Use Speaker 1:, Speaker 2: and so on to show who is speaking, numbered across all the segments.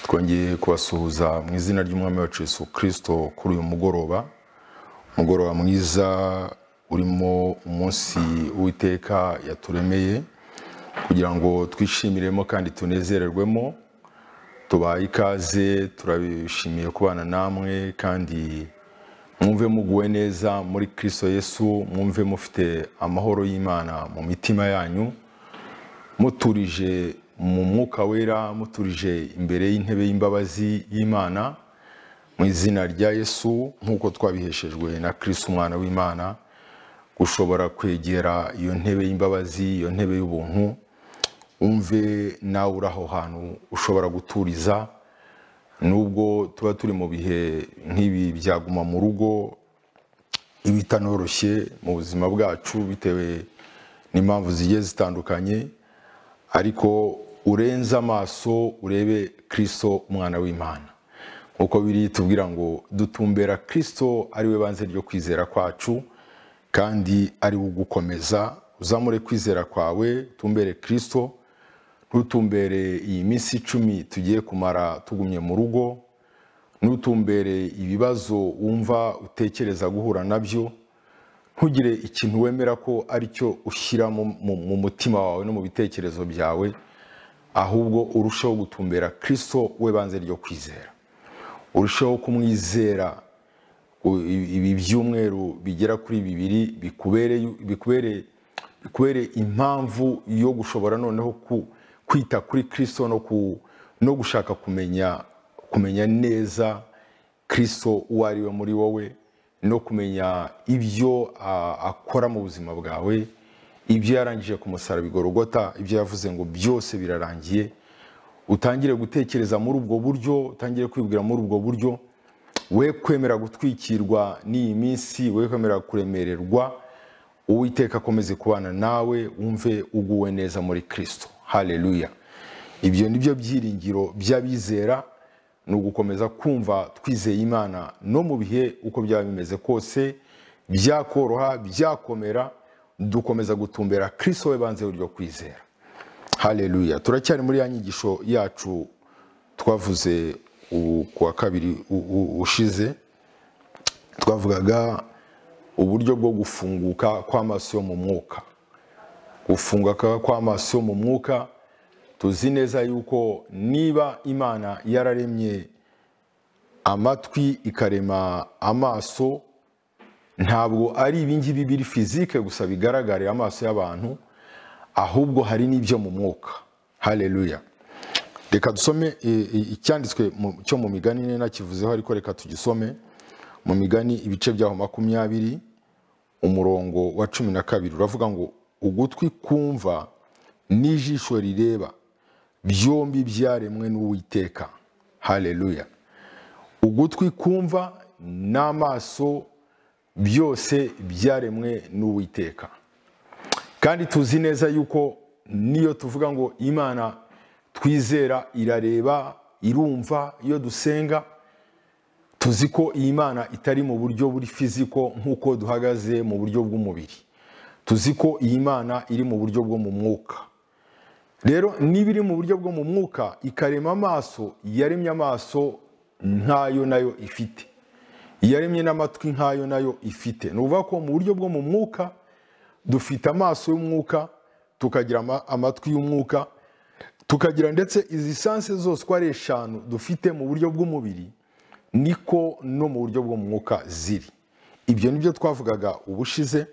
Speaker 1: twongeye kubasuhuza mu izina ry'umwami wacu Yesu kirisito kuri uyu mugoroba umugoroba mwiza urimo umunsi w'iteka yaturemeye kugira ngo twishimiremo kandi tunezererwemo tubaye ikaze turabishimiye kubana namwe kandi mwumve muguwe neza muri kirisito Yesu mwumve mufite amahoro y'imana mu mitima yanyu muturije mu mwuka wera muturije imbere y'intebe y'imbabazi y'imana mu izina rya yesu nk'uko twabiheshejwe na kirisito umwana w'imana ushobora kwegera iyo ntebe y'imbabazi iyo ntebe y'ubuntu wumve nawe uri aho hantu ushobora guturiza nubwo tuba turi mu bihe nk'ibi byaguma mu rugo ibitanoroshye mu buzima bwacu bitewe n'impamvu zigiye zitandukanye ariko urenze amaso urebe kirisito umwana w'imana nk'uko biri tubwira ngo dutumbera kirisito ari we banze ryo kwizera kwacu kandi ari we ugukomeza uzamure kwizera kwawe tumbere kirisito ntutumbere iyi minsi icumi tugiye kumara tugumye mu rugo ntutumbere ibibazo wumva utekereza guhura nabyo ntugire ikintu wemera ko aricyo ushyira mu mutima wawe no mu bitekerezo byawe ahubwo urusheho gutumbera kirisito we banze ryo kwizera urusheho kumwizera ibi byumweru bigera kuri bibiri bikubere impamvu yo gushobora noneho kwita kuri kirisito no gushaka kumenya neza kirisito uwo ari we muri wowe no kumenya ibyo akora mu buzima bwawe ibyo yarangije ku musaraba igorogota ibyo yavuze ngo byose birarangiye utangire gutekereza muri ubwo buryo utangire kwibwira muri ubwo buryo we kwemera gutwikirwa n'iyi minsi we kwemera kuremererwa uwiteka akomeze kubana nawe wumve uguwe neza muri kirisito hareruya ibyo ni byo byiringiro by'abizera ni ugukomeza kumva twizeye imana no mu bihe uko byaba bimeze kose byakoroha byakomera dukomeza gutumbera kirisito we banze uryo kwizera hareruya turacyari muri ya nyigisho yacu twavuze ku wa kabiri ushize twavugaga uburyo bwo gufunguka kw'amaso yo mu mwuka gufunguka kw'amaso yo mu mwuka tuzi neza yuko niba imana yararemye amatwi ikarema amaso ntabwo ari ibingibi biri fizike gusa bigaragarira amaso y'abantu ahubwo hari n'ibyo mu mwuka hareruya reka dusome icyanditswe cyo mu migani nina kivuzeho ariko reka tugisome mu migani ibice byaho makumyabiri umurongo wa cumi na kabiri uravuga ngo ugutwi kumva n'ijisho rireba byombi byaremwe n'uwiteka hareruya ugutwi kumva n'amaso byose byaremwe n'uwiteka kandi tuzi neza yuko niyo tuvuga ngo imana twizera irareba irumva iyo dusenga tuzi ko iyi mana itari mu buryo buri fiziko nk'uko duhagaze mu buryo bw'umubiri tuzi ko iyi mana iri mu buryo bwo mu mwuka rero niba iri mu buryo bwo mu mwuka ikarema amaso yaremye amaso nkayo nayo ifite yaremye n'amatwi nkayo nayo ifite ni ukuvuga ko mu buryo bwo mu mwuka dufite amaso y'umwuka tukagira amatwi y'umwuka tukagira ndetse izi sanse zose uko ari eshanu dufite mu buryo bw'umubiri niko no mu buryo bwo mu mwuka ziri ibyo nibyo twavugaga ubushize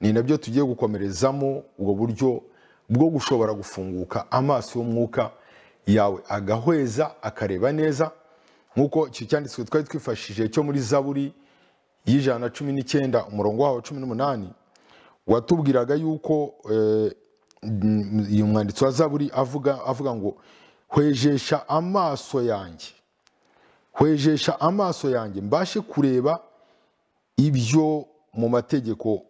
Speaker 1: ni nabyo tugiye gukomerezamo ubwo buryo bwo gushobora gufunguka amaso y'umwuka yawe agahweza akareba neza nk'uko icyo cyanditswe twari twifashishije cyo muri zaburi y'ijana na cumi n'icyenda umurongo wawe cumi n'umunani watubwiraga yuko uyu mwanditsi wa zaburi avuga ngo hwejesha amaso yanjye hwejesha amaso yanjye mbashe kureba ibyo mu mategeko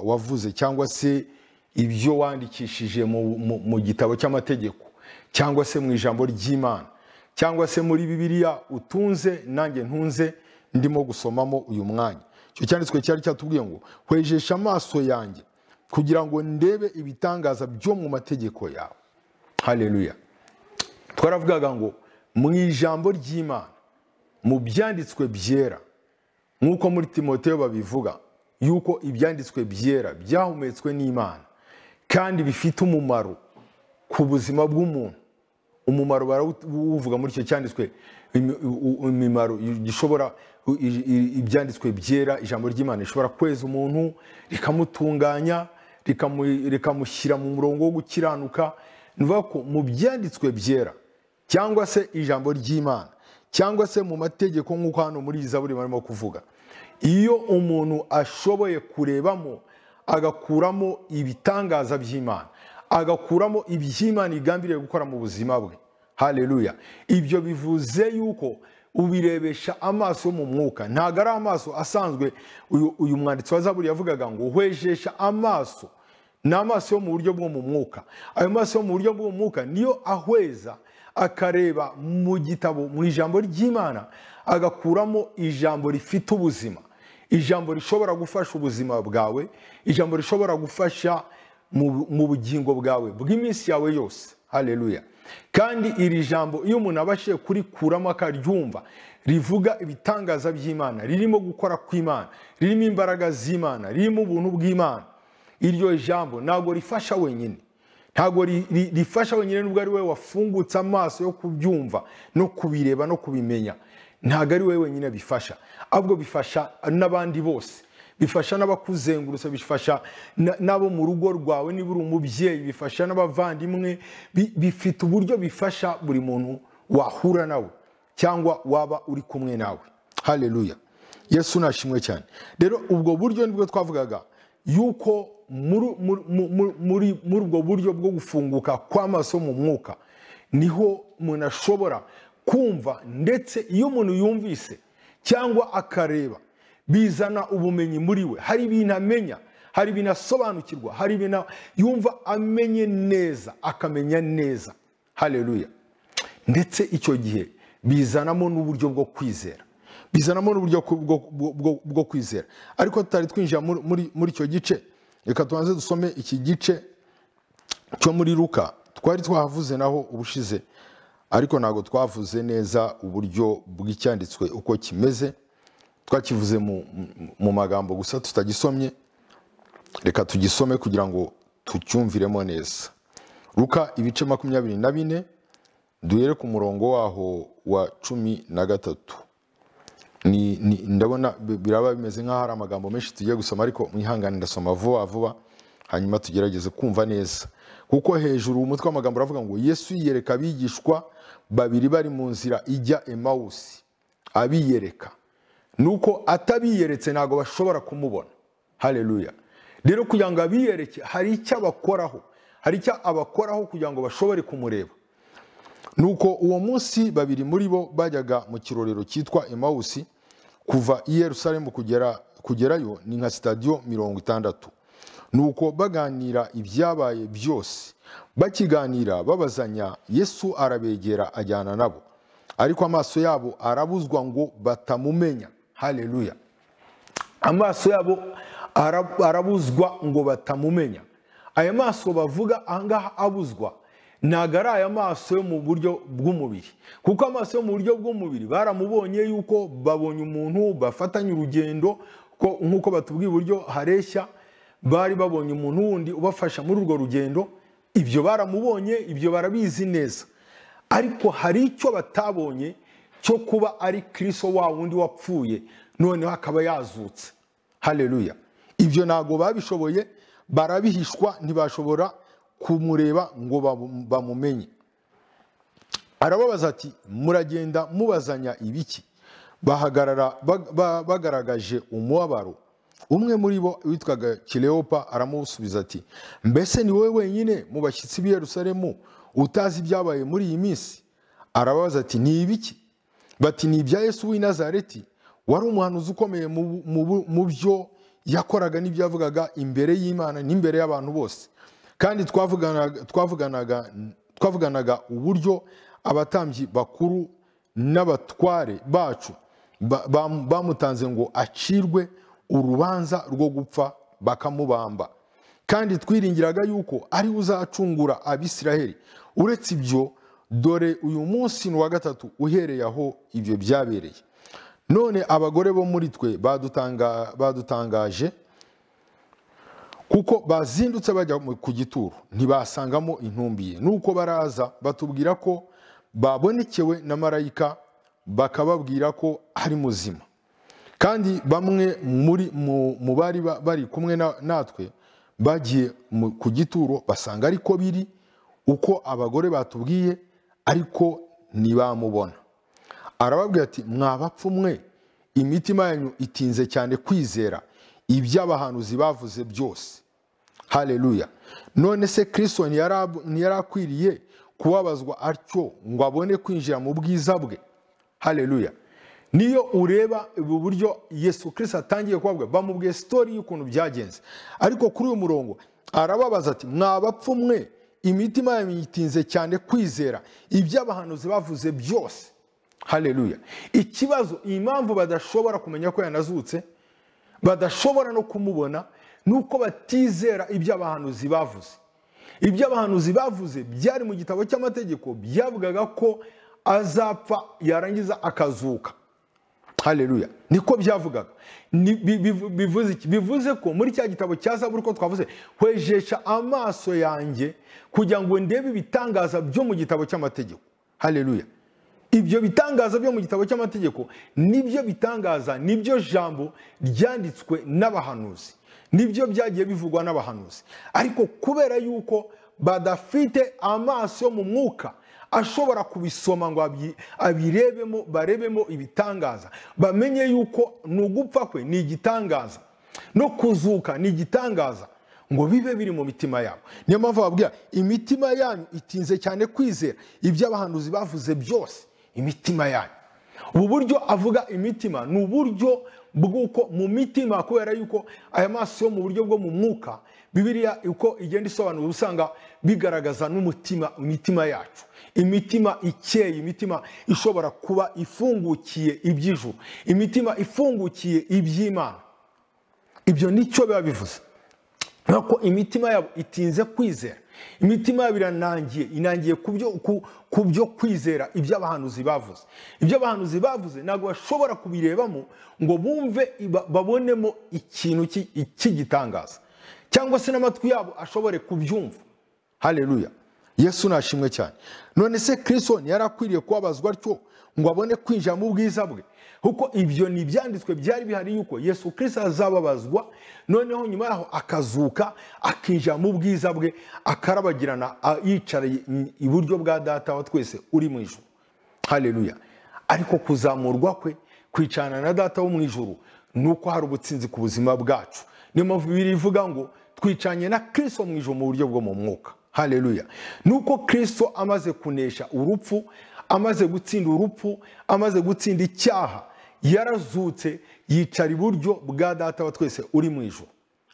Speaker 1: wavuze cyangwa se ibyo wandikishije mu gitabo cy'amategeko cyangwa se mu ijambo ry'imana cyangwa se muri bibiliya utunze nanjye ntunze ndimo gusomamo uyu mwanya icyo cyanditswe cyari cyatubwiye ngo hwejesha amaso yanjye kugira ngo ndebe ibitangaza byo mu mategeko yawe hareruya twaravugaga ngo mu ijambo ry'imana mu byanditswe byera nk'uko muri timoteyo babivuga yuko ibyanditswe byera byahumetswe n'imana kandi bifite umumaro ku buzima bw'umuntu umumaro barawuvuga muri icyo cyanditswe imimaro gishobora ibyanditswe byera ijambo ry'imana rishobora kweza umuntu rikamutunganya rikamushyira mu murongo wo gukiranuka ni ukuvuga ko mu byanditswe byera cyangwa se ijambo ry'imana cyangwa se mu mategeko nk'uko hano muri iyi zaburi barimo kuvuga iyo umuntu ashoboye kurebamo agakuramo ibitangaza by'imana agakuramo iby'imana igambiriye gukora mu buzima bwe hareruya ibyo bivuze yuko ubirebesha amaso yo mu mwuka ntabwo ari amaso asanzwe uyu mwanditsi wa zaburi yavugaga ngo uhwejesha amaso ni amaso yo mu buryo bwo mu mwuka ayo maso yo mu buryo bwo mu mwuka niyo ahweza akareba mu gitabo mu ijambo ry'imana agakuramo ijambo rifite ubuzima ijambo rishobora gufasha ubuzima bwawe ijambo rishobora gufasha mu bugingo bwawe bw'iminsi yawe yose hareruya kandi iri jambo iyo umuntu abashije kurikuramo akaryumva rivuga ibitangaza by'imana ririmo gukora kw'imana ririmo imbaraga z'imana ririmo ubuntu bw'imana iryo jambo ntabwo rifasha wenyine ntabwo rifasha wenyine nubwo ari we wafungutse amaso yo kubyumva no kubireba no kubimenya ntabwo ari we wenyine bifasha ahubwo bifasha n'abandi bose bifasha n'abakuzengurutse bifasha n'abo mu rugo rwawe niba uri umubyeyi bifasha n'abavandimwe bifite uburyo bifasha buri muntu wahura nawe cyangwa waba uri kumwe nawe hareruya yesu nashimwe cyane rero ubwo buryo nibwo twavugaga yuko muri ubwo buryo bwo gufunguka kw'amaso mu mwuka niho umuntu ashobora kumva ndetse iyo umuntu yumvise cyangwa akareba bizana ubumenyi muri we hari ibintu amenya hari ibintu asobanukirwa hari ibintu yumva amenye neza akamenya neza hareruya ndetse icyo gihe bizanamo n'uburyo bwo kwizera bizanamo n'uburyo bwo kwizera ariko tutari twinjira muri icyo gice reka tubanze dusome iki gice cyo muri ruka twari twahavuze naho ubushize ariko ntabwo twavuze neza uburyo bw'icyanditswe uko kimeze twakivuze mu magambo gusa tutagisomye reka tugisome kugira ngo tucyumviremo neza ruka ibice makumyabiri na bine duhere ku murongo waho wa cumi na gatatu ndabona biraba bimeze nk'aho ari amagambo menshi tugiye gusoma ariko mwihangane ndasoma vuba vuba hanyuma tugerageze kumva neza kuko hejuru umutwe w'amagambo uravuga ngo yesu yiyereka abigishwa babiri bari mu nzira ijya emawusi abiyereka nuko atabiyeretse ntabwo bashobora kumubona hareruya rero kugira ngo abiyereke hari icyo abakoraho hari icyo abakoraho kugira ngo bashobore kumureba nuko uwo munsi babiri muri bo bajyaga mu kirorero cyitwa emawusi kuva i yerusalemu kugerayo ni nka sitadiyo mirongo itandatu nuko baganira ibyabaye byose bakiganira babazanya yesu arabegera ajyana nabo ariko amaso yabo arabuzwa ngo batamumenya hareruya amaso yabo arabuzwa ngo batamumenya aya maso bavuga ahangaha abuzwa ntabwo ari aya maso yo mu buryo bw'umubiri kuko amaso yo mu buryo bw'umubiri baramubonye yuko babonye umuntu bafatanye urugendo nk'uko batubwiye uburyo hareshya bari babonye umuntu wundi ubafasha muri urwo rugendo ibyo baramubonye ibyo barabizi neza ariko hari icyo batabonye cyo kuba ari kiriso wa wundi wapfuye noneho akaba yazutse hareruya ibyo ntabwo babishoboye barabihishwa ntibashobora kumureba ngo bamumenye arababaza ati muragenda mubazanya ibiki bahagarara bagaragaje umubabaro umwe muri bo witwaga kireopa aramusubiza ati mbese ni wowe wenyine mu bashyitsi b'i Yerusalemu utazi ibyabaye muri iyi minsi arababaza ati ni ibiki bati ni ibya yesu w'i nazareti wari umuhanuzi ukomeye mu byo yakoraga n'ibyo yavugaga imbere y'imana n'imbere y'abantu bose kandi twavuganaga uburyo abatambyi bakuru n'abatware bacu bamutanze ngo acirwe urubanza rwo gupfa bakamubamba kandi twiringiraga yuko ari we uzacungura abisiraheli uretse ibyo dore uyu munsi ni uwa gatatu uhereye aho ibyo byabereye none abagore bo muri twe badutanga- badutangaje kuko bazindutse bajya mu- ku gituro ntibasangamo intumbi ye nuko baraza batubwira ko babonekewe na marayika bakababwira ko ari muzima kandi bamwe muri mu, mu bari ba- bari kumwe na- natwe bagiye mu- ku gituro basanga ariko biri uko abagore batubwiye ariko ntibamubona arababwira ati mwabapfu mwe imitima yanyu itinze cyane kwizera iby'abahanuzi bavuze byose haleluya none se kristo ntiyara- ntiyarakwiriye kubabazwa atyo ngo abone kwinjira mu bwiza bwe haleluya niyo ureba ubu buryo yesu kristo atangiye kubabwa bamubwiye sitori y'ukuntu byagenze ariko kuri uyu murongo arababaza ati mwabapfu mwe imitima yanyu yitinze cyane kwizera iby'abahanuzi bavuze byose haleluya ikibazo impamvu badashobora kumenya ko yanazutse badashobora no kumubona nuko batizera ibyo abahanuzi bavuze ibyo abahanuzi bavuze byari mu gitabo cy'amategeko byavugaga ko azapfa yarangiza akazuka haleluya niko byavugaga Ni- bi- bivu- bivuze iki bivuze ko muri cya gitabo cya zaburi ko twavuze hwejesha amaso yanjye kugira ngo ndebe ibitangaza byo mu gitabo cy'amategeko haleluya ibyo bitangaza byo mu gitabo cy'amategeko nibyo bitangaza nibyo jambo ryanditswe n'abahanuzi nibyo byagiye bivugwa n'abahanuzi ariko kubera yuko badafite amaso yo mu mwuka ashobora kubisoma ngo abi- abirebemo barebemo ibitangaza bamenye yuko ni ugupfa kwe ni igitangaza no kuzuka ni igitangaza ngo bibe biri mu mitima yabo niyo mpamvu babwira imitima yanyu itinze cyane kwizera ibyo abahanuzi bavuze byose imitima yanyu ubu buryo avuga imitima ni uburyo bw'uko mu mitima kubera yuko aya maso yo mu buryo bwo mu mwuka bibiriya uko igenda isobanura uba usanga bigaragaza n'umutima imitima yacu imitima ikeye imitima ishobora kuba ifungukiye iby'ijuru imitima ifungukiye iby'imana ibyo nicyo biba bivuze nk'uko imitima yabo itinze kwizera imitima yabo iranangiye inangiye ku byo- ku- ku byo kwizera ibyo abahanuzi bavuze ibyo abahanuzi bavuze ntabwo bashobora kubirebamo ngo bumve iba- babonemo ikintu ki- cy'igitangaza cyangwa se n'amatwi yabo ashobore kubyumva haleluya yesu nashimwe cyane none se kristo ntiyarakwiriye kubabazwa atyo ngo abone kwinjira mu bwiza bwe kuko ibyo ni ibyanditswe byari bihari yuko yesu kristo azababazwa noneho nyuma yaho akazuka akinjira mu bwiza bwe akarabagirana a- yicaranye iburyo bwa data wa twese uri mu ijuru haleluya ariko kuzamurwa kwe kwicarana na data wo mu ijuru ni uko hari ubutsinzi ku buzima bwacu niyo mpamvu bibiri ivuga ngo twicanye na kristo mu ijuru mu buryo bwo mu mwuka haleluya ni uko kristo amaze kunesha urupfu amaze gutsinda urupfu amaze gutsinda icyaha yarazutse yicara iburyo bwa data wa twese uri mu ijuru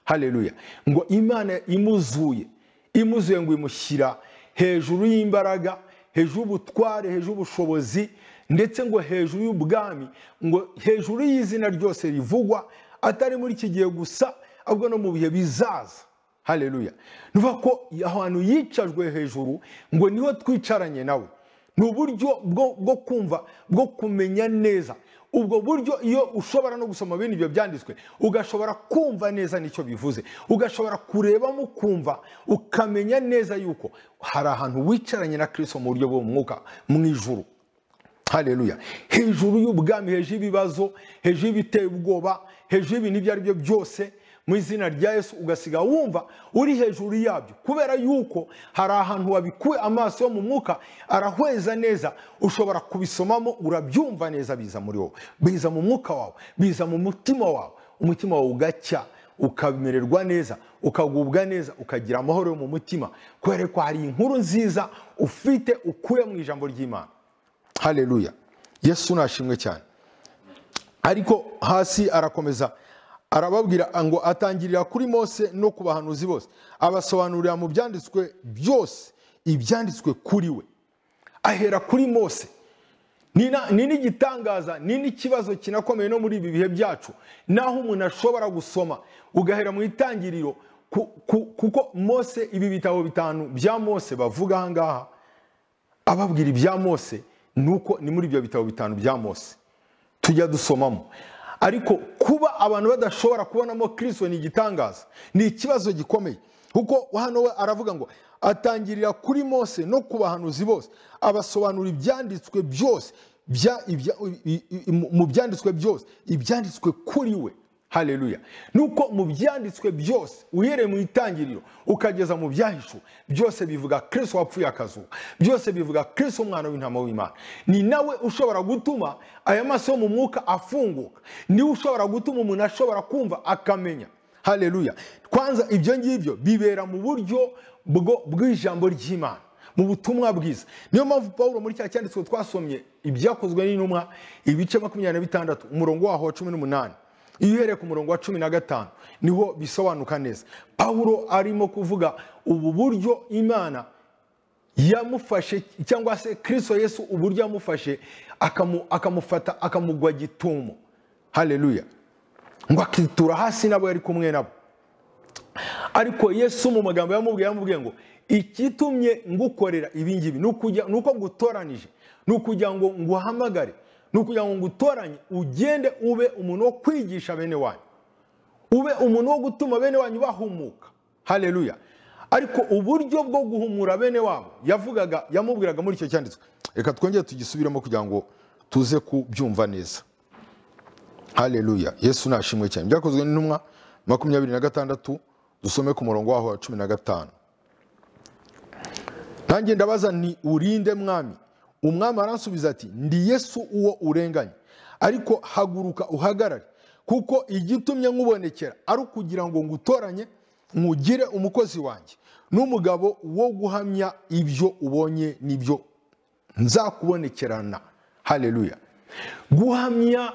Speaker 1: haleluya ngo imana imuzuye imuzuye ngo imushyira hejuru y'imbaraga hejuru y'ubutware hejuru y'ubushobozi ndetse ngo hejuru y'ubwami ngo hejuru y'izina ryose rivugwa atari muri iki gihe gusa ahubwo no mu bihe bizaza haleluya ni ukuvuga ko ahantu yicajwe hejuru ngo niho twicaranye nawe ni uburyo bwo, bwo kumva bwo kumenya neza ubwo buryo iyo ushobora no gusoma bene ibyo byanditswe ugashobora kumva neza nicyo bivuze ugashobora kurebamo ukumva ukamenya neza yuko hari ahantu wicaranye na kristo mu buryo bwo mu mwuka mu ijuru haleluya hejuru y'ubwami hejuru y'ibibazo hejuru y'ibiteye ubwoba hejuru y'ibintu ibyo ari byo byose mu izina rya yesu ugasiga wumva uri hejuru yabyo kubera yuko hari ahantu wabikuye amaso yo mu mwuka arahweza neza ushobora kubisomamo urabyumva neza biza muri wowe biza mu mwuka wawe biza mu mutima wawe umutima wawe ugacya ukamererwa neza ukagubwa neza ukagira amahoro yo mu mutima kubera ko hari inkuru nziza ufite ukuye mu ijambo ry'imana haleluya yesu nashimwe cyane ariko hasi arakomeza arababwira ngo atangirira kuri mose no ku bahanuzi bose abasobanurira mu byanditswe byose ibyanditswe kuri we ahera kuri mose ni na- ni n'igitangaza ni n'ikibazo kinakomeye no muri ibi bihe byacu naho umuntu ashobora gusoma ugahera mu itangiriro ku- ku- kuko mose ibi bitabo bitanu bya mose bavuga aha ngaha ababwira ibya mose ni uko ni muri ibyo bitabo bitanu bya mose tujya dusomamo ariko kuba abantu badashobora kubonamo kirisito ni igitangaza ni ikibazo gikomeye kuko hano we aravuga ngo atangirira kuri mose no ku bahanuzi bose abasobanura ibyanditswe byose bya- ibya- i- i- mu byanditswe byose ibyanditswe kuri we haleluya nuko mu byanditswe byose uhereye mu itangiriro ukageza mu byahishuwe byose bivuga kristo wapfuye akazuka byose bivuga kristo umwana w'intama w'imana ni nawe ushobora gutuma aya maso yo mu mwuka afunguka niwe ushobora gutuma umuntu ashobora kumva akamenya haleluya kwanza ibyo ngibyo bibera mu buryo bwo- bw'ijambo ry'imana mu butumwa bwiza niyo mpamvu paul muri cya cyanditswe twasomye ibyakozwe n'intumwa ibice makumyabiri na bitandatu umurongo waho wa cumi n'umunani iyo uhereye ku murongo wa cumi na gatanu niho bisobanuka neza paul arimo kuvuga ubu buryo imana yamufashe cyangwa se kirisito yesu uburyo yamufashe akamu- akamufata akamugwa gitumo haleluya ngo akitura hasi n'abo yari kumwe nabo ariko yesu mu magambo yamubwiye yamubwiye ngo ikitumye ngukorera ibi ngibi ni ukujya- ni uko ngutoranije ni ukugira ngo nguhamagare ni ukugira ngo ngutoranye ugende ube umuntu wo kwigisha bene wanyu ube umuntu wo gutuma bene wanyu bahumuka haleluya ariko uburyo bwo guhumura bene wabo yavugaga yamubwiraga muri icyo cyanditswe reka twongere tugisubiremo kugira ngo tuze kubyumva neza haleluya yesu nashimwe cyane byakozwe n'intumwa makumyabiri na gatandatu dusome ku murongo waho wa cumi na gatanu nanjye ndabaza nti urinde mwami umwami aransubiza ati ndi yesu uwo urenganye ariko haguruka uhagarare kuko igitumye nkubonekera ari ukugira ngo ngutoranye nkugire umukozi wanjye n'umugabo wo guhamya ibyo ubonye n'ibyo nzakubonekerana haleluya guhamya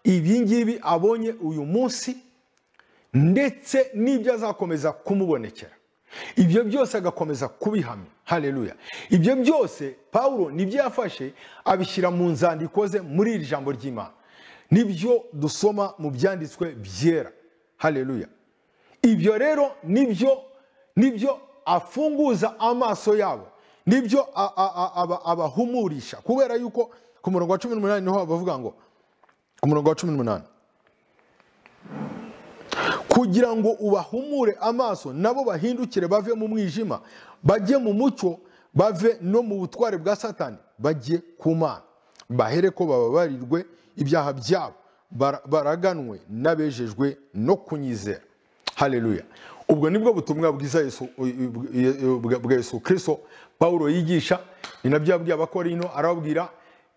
Speaker 1: ibingibi abonye uyu munsi ndetse n'ibyo azakomeza kumubonekera ibyo byose agakomeza kubihamya haleluya ibyo byose pawulo nibyo yafashe abishyira mu nzandiko ze muri iri jambo ry'imana nibyo dusoma mu byanditswe byera haleluya ibyo rero nibyo nibyo afunguza amaso yabo nibyo a- a- a- aba- abahumurisha kubera yuko ku murongo wa cumi n'umunani niho bavuga ngo ku murongo wa cumi n'umunani kugira ngo ubahumure amaso nabo bahindukire bave mu mwijima bajye mu mucyo bave no mu butware bwa satani bajye ku mana bahere ko bababarirwe ibyaha byabo bara- baraganwe n'abejejwe no kunyizera haleluya ubwo nibwo butumwa bwiza Yesu- bwa bwa yesu kirisito pawulo yigisha ni nabyo yabwiye abakorino arababwira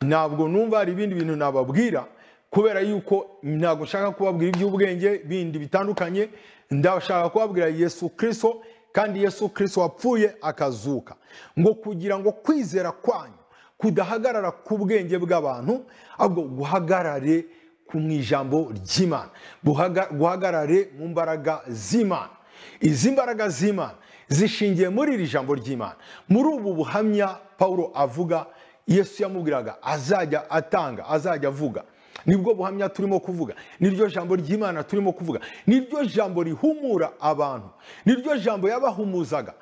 Speaker 1: ntabwo numva hari ibindi bintu nababwira kubera yuko ntabwo nshaka kubabwira iby'ubwenge bindi bitandukanye ndashaka kubabwira yesu kirisito kandi yesu kirisito wapfuye akazuka ngo kugira ngo kwizera kwanyu kudahagarara ku bwenge bw'abantu ahubwo guhagarare ku mu ijambo ry'imana Guhaga- guhagarare mu mbaraga z'imana izi mbaraga z'imana zishingiye muri iri jambo ry'imana muri ubu buhamya paul avuga yesu yamubwiraga azajya atanga azajya avuga nibwo buhamya turimo kuvuga niryo jambo ry'imana turimo kuvuga niryo jambo rihumura abantu niryo jambo yabahumuzaga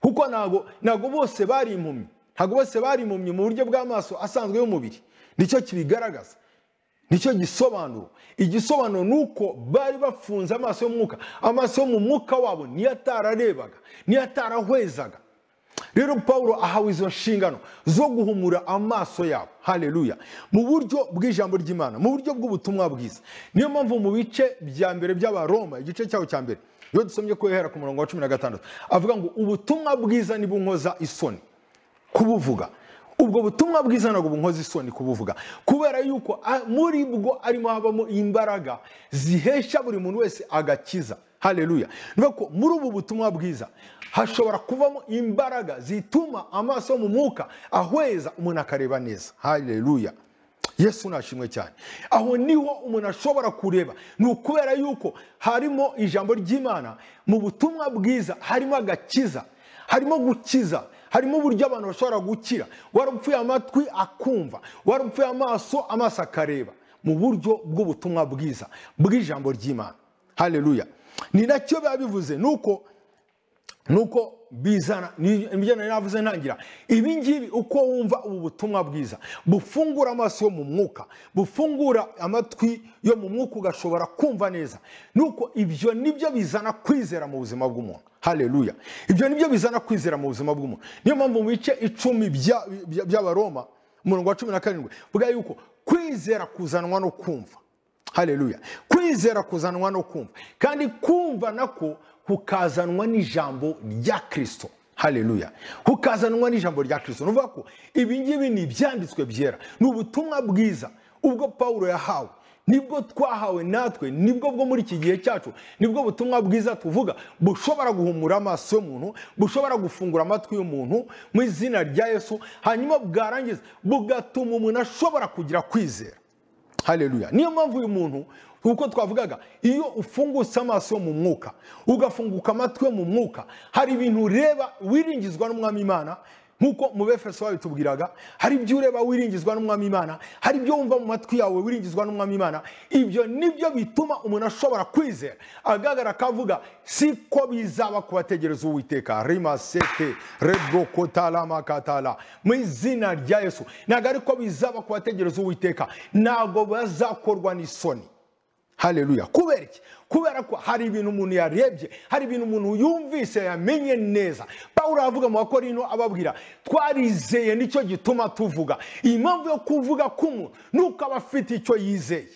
Speaker 1: kuko ntago ntago bose bari impumyi ntago bose bari impumyi mu buryo bw'amaso asanzwe y'umubiri nicyo kibigaragaza nicyo gisobanuro igisobanuro ni uko bari bafunze amaso y'umwuka amaso yo mu mwuka wabo niyo atararebaga niyo atarahwezaga rero paul ahawe izo nshingano zo guhumura amaso yabo haleluya mu buryo bw'ijambo ry'imana mu buryo bw'ubutumwa bwiza niyo mpamvu mu bice bya mbere by'abaroma igice cyaho cya mbere iyo dusomye ko yahera ku murongo wa cumi na gatandatu avuga ngo ubutumwa bwiza nibunkoza isoni kubuvuga ubwo butumwa bwiza ntabwo bunkoze isoni kubuvuga kubera yuko a- muri bwo arimo habamo imbaraga zihesha buri muntu wese agakiza haleluya ni ko muri ubu butumwa bwiza hashobora kuvamo imbaraga zituma amaso yo mu mwuka ahweza umuntu akareba neza haleluya yesu nashimwe cyane aho niho umuntu ashobora kureba ni ukubera yuko harimo ijambo ry'imana mu butumwa bwiza harimo agakiza harimo gukiza harimo uburyo abantu bashobora gukira warupfuye amatwi akumva warupfuye amaso amaso akareba mu buryo bw'ubutumwa bwiza bw'ijambo ry'imana haleluya ni nacyo biba bivuze ni uko nuko bizana ni ibyo nari navuze ntangira ibi ngibi uko wumva ubu butumwa bwiza bufungura amaso yo mu mwuka bufungura amatwi yo mu mwuka ugashobora kumva neza nuko ibyo nibyo bizana kwizera mu buzima bw'umuntu haleluya ibyo nibyo bizana kwizera mu buzima bw'umuntu niyo mpamvu mu bice icumi bya- bya- by'abaroma umurongo wa cumi na karindwi bwa yuko kwizera kuzanwa no kumva haleluya kwizera kuzanwa no kumva kandi kumva nako kukazanwa n'ijambo rya kirisito haleluya kukazanwa n'ijambo rya kirisito nuvuga ko ibi ngibi ni ibyanditswe byera ni ubutumwa bwiza ubwo pawulo yahawe nibwo twahawe natwe nibwo bwo muri iki gihe cyacu nibwo butumwa bwiza tuvuga bushobora guhumura amaso y'umuntu bushobora gufungura amatwi y'umuntu mu izina rya yesu hanyuma bwarangiza bugatuma umuntu ashobora kugira kwizera haleluya niyo mpamvu uyu muntu uko twavugaga iyo ufungutse amaso yo mu mwuka ugafunguka amatwi yo mu mwuka hari ibintu ureba wiringizwa n'umwami imana nk'uko mu befeso babitubwiraga hari ibyo ureba wiringizwa n'umwami imana hari ibyo wumva mu matwi yawe wiringizwa n'umwami imana ibyo nibyo bituma umuntu ashobora kwizera agaragara akavuga siko bizaba ku bategereza uwiteka rimasete rebokotalamakatala mu izina rya yesu ntabwo ariko bizaba ku bategereza uwiteka ntabwo bazakorwa n'isoni haleluya kubera iki kubera ko hari ibintu umuntu yarebye hari ibintu umuntu yumvise yamenye neza pawulo aravuga mu bakorino ababwira twarizeye nicyo gituma tuvuga iyi mpamvu yo kuvuga k'umuntu ni uko aba afite icyo yizeye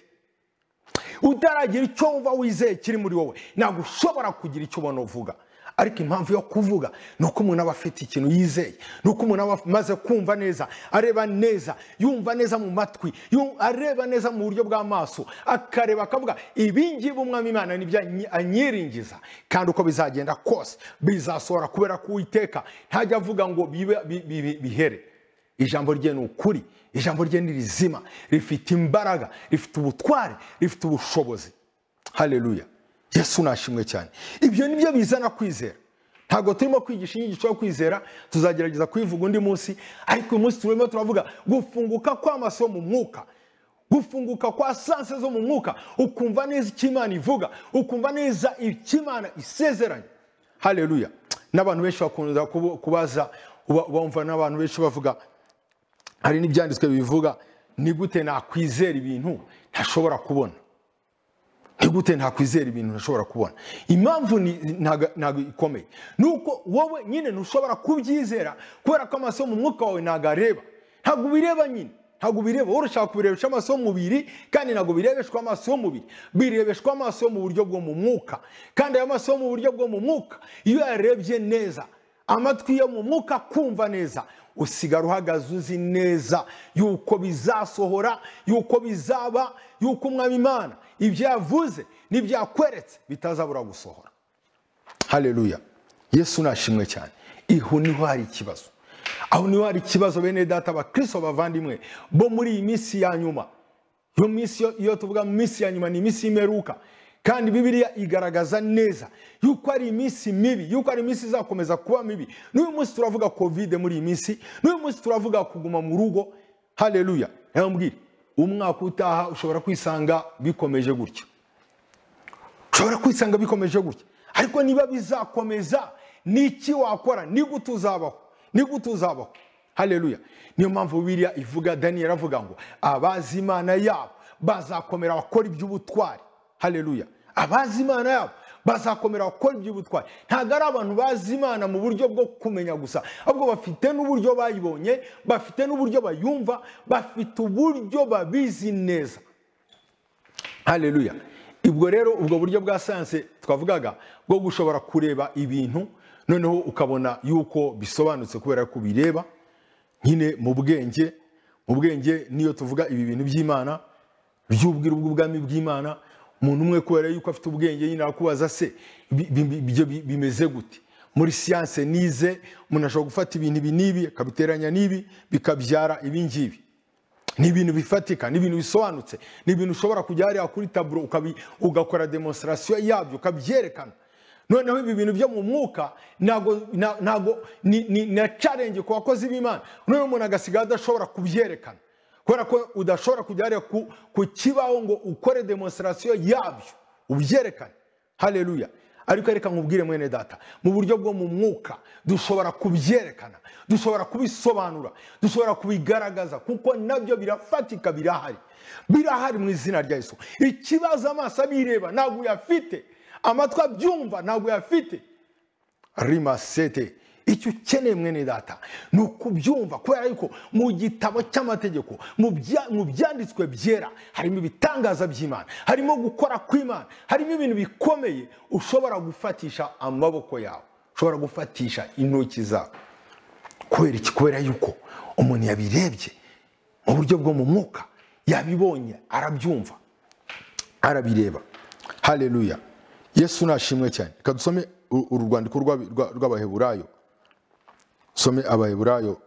Speaker 1: utaragira icyo wumva wizeye kiri muri wowe ntabwo ushobora kugira icyo ubona uvuga ariko impamvu yo kuvuga ni uko umuntu aba afite ikintu yizeye ni uko umuntu aba amaze kumva neza areba neza yumva neza mu matwi yu- areba neza mu buryo bw'amaso akareba akavuga ibingibi umwami imana nibyo anyi- anyiringiza kandi uko bizagenda kose bizasohora kubera ko uwiteka ntajya avuga ngo bibe- bi- bi- bi- bihere ijambo rye ni ukuri ijambo rye ni rizima rifite imbaraga rifite ubutware rifite ubushobozi haleluya yesu nashimwe cyane ibyo ni byo bizana kwizera ntabwo turimo kwigisha inyigisho yo kwizera tuzagerageza kuyivuga undi munsi ariko uyu munsi turimo turavuga gufunguka kw'amaso yo mu mwuka gufunguka kwa sanse zo mu mwuka ukumva neza icyo imana ivuga ukumva neza icyo imana isezeranye haleluya n'abantu benshi bakunda kubu- kubaza uba- bumva n'abantu benshi bavuga hari n'ibyanditswe bivuga ni gute nakwizera ibintu ntashobora kubona ni gute ntakwizera ibintu ntashobora kubona impamvu ni- ntago ntago ikomeye ni uko wowe nyine ntushobora kubyizera kubera ko amaso yo mu mwuka wawe ntago areba ntabwo ubireba nyine ntabwo ubireba wowe urashaka kubirebesha amaso y'umubiri kandi ntabwo birebeshwa amaso y'umubiri birebeshwa amaso yo mu buryo bwo mu mwuka kandi ayo maso yo mu buryo bwo mu mwuka iyo yarebye neza amatwi yo mu mwuka kumva neza usigara uhagaze uzi neza yuko bizasohora yuko bizaba yuko umwami imana ibyo yavuze n'ibyo yakweretse bitazabura gusohora haleluya yesu nashimwe cyane iho niho hari ikibazo aho niho hari ikibazo bene data abakristo bavandimwe bo muri iyi minsi ya nyuma iyo minsi yo- iyo tuvuga mu minsi ya nyuma ni iminsi y'imperuka kandi bibiliya igaragaza neza yuko ari iminsi mibi yuko ari iminsi izakomeza kuba mibi n'uyu munsi turavuga kovide muri iyi minsi n'uyu munsi turavuga kuguma mu rugo haleluya yambwira umwaka utaha ushobora kwisanga bikomeje gutya ushobora kwisanga bikomeje gutya ariko niba bizakomeza ni iki wakora ni gute uzabaho ni gute uzabaho haleluya niyo mpamvu biriya ivuga daniyeli avuga ngo abazi imana yabo bazakomera bakora iby'ubutwari haleluya abazi imana yabo bazakomera bakora iby'ubutwari ntabwo ari abantu bazi imana mu buryo bwo kumenya gusa ahubwo bafite n'uburyo bayibonye bafite n'uburyo bayumva bafite uburyo babizi neza haleluya ubwo rero ubwo buryo bwa siyanse twavugaga bwo gushobora kureba ibintu noneho ukabona yuko bisobanutse kubera ko bireba nyine mu bwenge mu bwenge niyo tuvuga ibi bintu by'imana by'ubwiru bw'ubwami bw'imana umuntu umwe kubera yuko afite ubwenge nyine akubaza se bi- bi- ibyo bi- bimeze gute muri siyanse nize umuntu ashobora gufata ibintu ibi n'ibi akabiteranya n'ibi bikabyara ibi ngibi ni ibintu bifatika ni ibintu bisobanutse ni ibintu ushobora kujya hariya kuri taburo ukabi- ugakora demonstrasiyo yabyo ukabyerekana noneho ibi bintu byo mu mwuka ntago na- ntago ni- ni na challenge ku bakozi b'imana noneho umuntu agasigaye adashobora kubyerekana kubera ko udashobora kujya hariya ku, ku kibaho ngo ukore demonstrasiyo yabyo ubyerekane haleluya ariko reka nkubwire mwene data mu buryo bwo mu mwuka dushobora kubyerekana dushobora kubisobanura dushobora kubigaragaza kuko nabyo birafatika birahari birahari mu izina rya Yesu ikibazo amaso abireba ntabwo uyafite amatwi abyumva ntabwo uyafite rimasete icyo ukeneye mwene data ni ukubyumva kubera yuko mu gitabo cy'amategeko mu bya- mu byanditswe byera harimo ibitangaza by'imana harimo gukora kw'imana harimo ibintu bikomeye ushobora gufatisha amaboko yawe ushobora gufatisha intoki zawe kubera iki kubera yuko umuntu yabirebye mu buryo bwo mu mwuka yabibonye arabyumva arabireba haleluya yesu nashimwe cyane reka dusome u- uru rwandiko rw'abi- rwa- rw'abaheburayo some abaheburayo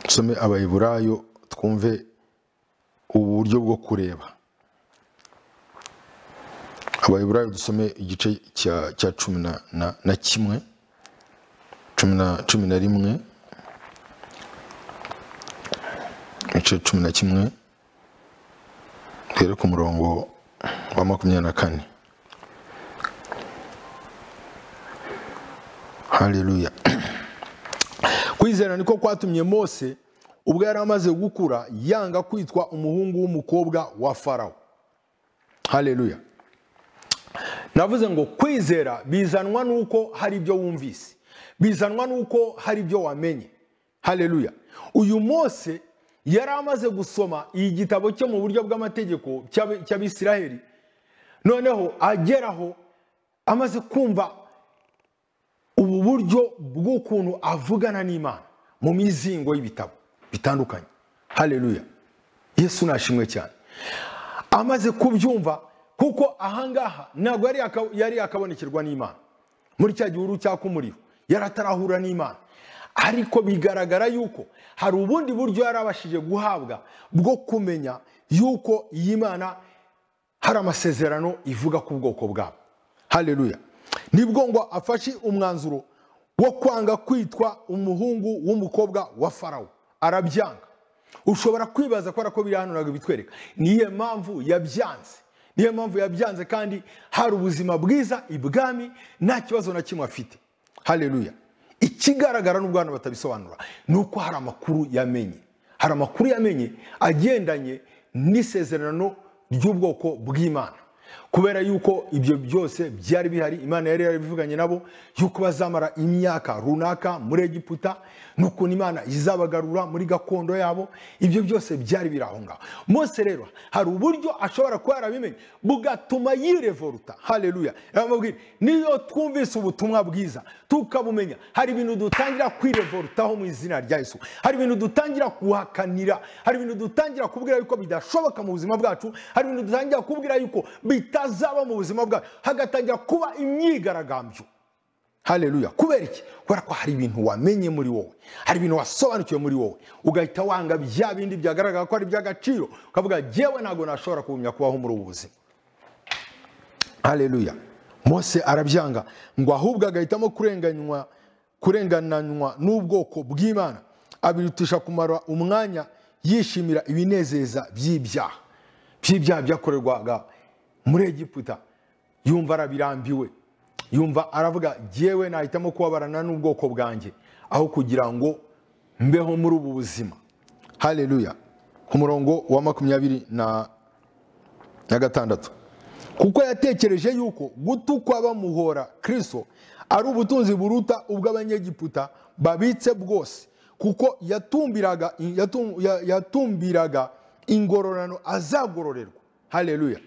Speaker 1: some abaheburayo twumve ubu buryo bwo kureba abaheburayo dusome igice cya cya cumi na- na- na kimwe cumi na cumi na rimwe igice cumi na kimwe duhere ku murongo wa makumyabiri na kane haleluya kwizera niko kwatumye mose ubwo yari amaze gukura yanga kwitwa umuhungu w'umukobwa wa farawo haleluya navuze ngo kwizera bizanwa n'uko hari ibyo wumvise bizanwa n'uko hari ibyo wamenye haleluya uyu mose yari amaze gusoma igitabo cye mu buryo bw'amategeko cy'ab- cy'abisiraheli noneho ageraho amaze kumva ubu buryo bw'ukuntu avugana n'imana mu mizingo y'ibitabo bitandukanye haleluya yesu nashimwe cyane amaze kubyumva kuko ahangaha ntabwo yari aka- yari yakabonekerwa n'imana muri cya gihuru cyaka umuriro yari atarahura n'imana ariko bigaragara yuko hari ubundi buryo yari abashije guhabwa bwo kumenya yuko iyi mana hari amasezerano ivuga ku bwoko bwabo haleluya nibwo ngo afashe umwanzuro wo kwanga kwitwa umuhungu w'umukobwa wa farawo arabyanga ushobora kwibaza kubera ko biri hano ntabwo bitwereka niyo mpamvu yabyanze niyo mpamvu yabyanze kandi hari ubuzima bwiza ibwami nta kibazo na kimwe afite haleluya ikigaragara n'ubwo hano batabisobanura ni uko hari amakuru yamenye hari amakuru yamenye agendanye n'isezerano ry'ubwoko bw'imana kubera yuko ibyo byose byari bihari imana yari yarabivuganye nabo yuko bazamara imyaka runaka muri egiputa n'ukuntu imana izabagarura muri gakondo yabo ibyo byose byari biri aho ngaho mose rero hari uburyo ashobora kuba yarabimenye bugatuma yirevoluta haleluya yamubwira niyo twumvise ubutumwa bwiza tukabumenya hari ibintu dutangira kwirevolutaho mu izina rya yesu hari ibintu dutangira guhakanira hari ibintu dutangira kubwira yuko bidashoboka mu buzima bwacu hari ibintu dutangira kubwira yuko bitazaba mu buzima bwacu hagatangira kuba imyigaragambyo haleluya kubera iki kubera ko hari ibintu wamenye muri wowe hari ibintu wasobanukiwe muri wowe ugahita wanga bya bindi byagaragara ko ari iby'agaciro ukavuga jyewe ntabwo nashobora kugumya kubaho muri ubu buzima haleluya mose arabyanga ngo ahubwo agahitamo kurenganywa kurengananywa n'ubwoko bw'imana abirutisha kumara umwanya yishimira ibinezeza by'ibyaha by'ibyaha byakorerwaga muri egiputa yumva arabirambiwe yumva aravuga jyewe nahitamo kubabarana n'ubwoko bwanjye aho kugira ngo mbeho muri ubu buzima haleluya ku murongo wa makumyabiri na na gatandatu kuko yatekereje yuko gutukwa bamuhora kristo ari ubutunzi buruta ubw'abanyegiputa babitse bwose kuko yatumbiraga, yatum- ya- yatumbiraga ingororano azagororerwa haleluya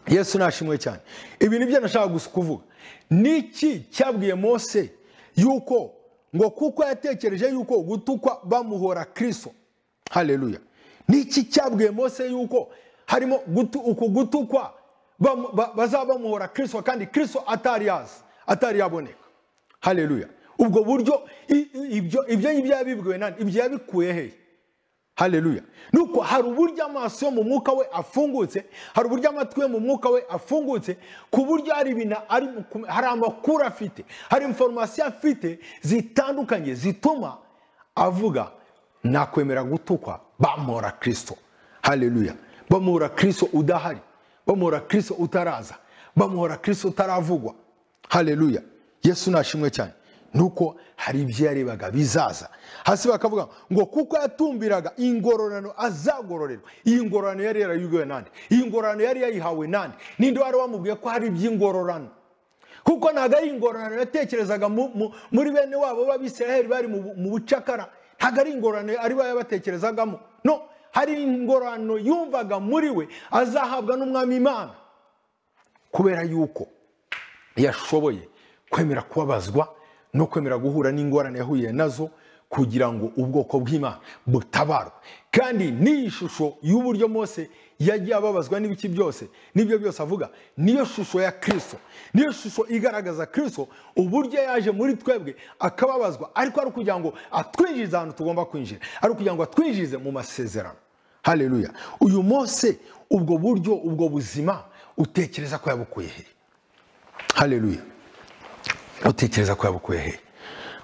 Speaker 1: yesu nashimwe cyane ibi nibyo nashaka gusa kuvuga niki cyabwiye mose yuko ngo kuko yatekereje yuko gutukwa bamuhora kristo haleluya niki cyabwiye mose yuko harimo gutu, uku gutukwa bamu- ba- bazaba bamuhora kristo kandi kristo atari yazi atari yaboneka haleluya ubwo buryo i- i- ibyo ibyo ngibyo yabibwiwe nande ibyo yabikuye hehe haleluya nuko hari uburyo amaso yo mu mwuka we afungutse hari uburyo amatwi yo mu mwuka we afungutse ku buryo hari ibintu ari buku- hari amakuru afite hari inforomasiyo afite zitandukanye zituma avuga nakwemera gutukwa bamuhora kristo haleluya bamuhora kristo udahari bamuhora kristo utaraza bamuhora kirisito utaravugwa hareruya yesu nashimwe cyane nuko hari ibyo yarebaga bizaza hasi bakavuga ngo kuko yatumbiraga ingororano azagororerwa iyi ngororano yari yarayibwiwe nande iyi ngororano yari yayihawe nande ninde wari wamubwiye ko hari iby'ingororano kuko ntabwo ari ingororano yatekerezaga mu- mu- muri bene wabo b'abisiraheli bari mu bu- mu bucakara ntabwo ari ingororano ari bo yabatekerezagamo no hari ingororano yumvaga muri we azahabwa n'umwami imana kubera yuko yashoboye kwemera kubabazwa no kwemera guhura n'ingorane yahuye nazo kugira ngo ubwoko bw'imana butabarwe kandi ni ishusho y'uburyo mose yagiye ababazwa n'ibiki byose n'ibyo byose avuga niyo shusho ya kirisito niyo shusho igaragaza kirisito uburyo yaje muri twebwe akababazwa ariko ari ukugira ngo atwinjirize ahantu tugomba kwinjira ari ukugira ngo atwinjirize mu masezerano haleluya uyu mose ubwo buryo ubwo buzima utekereza ko yabukuye hehe haleluya utekereza ko yabukuye hehe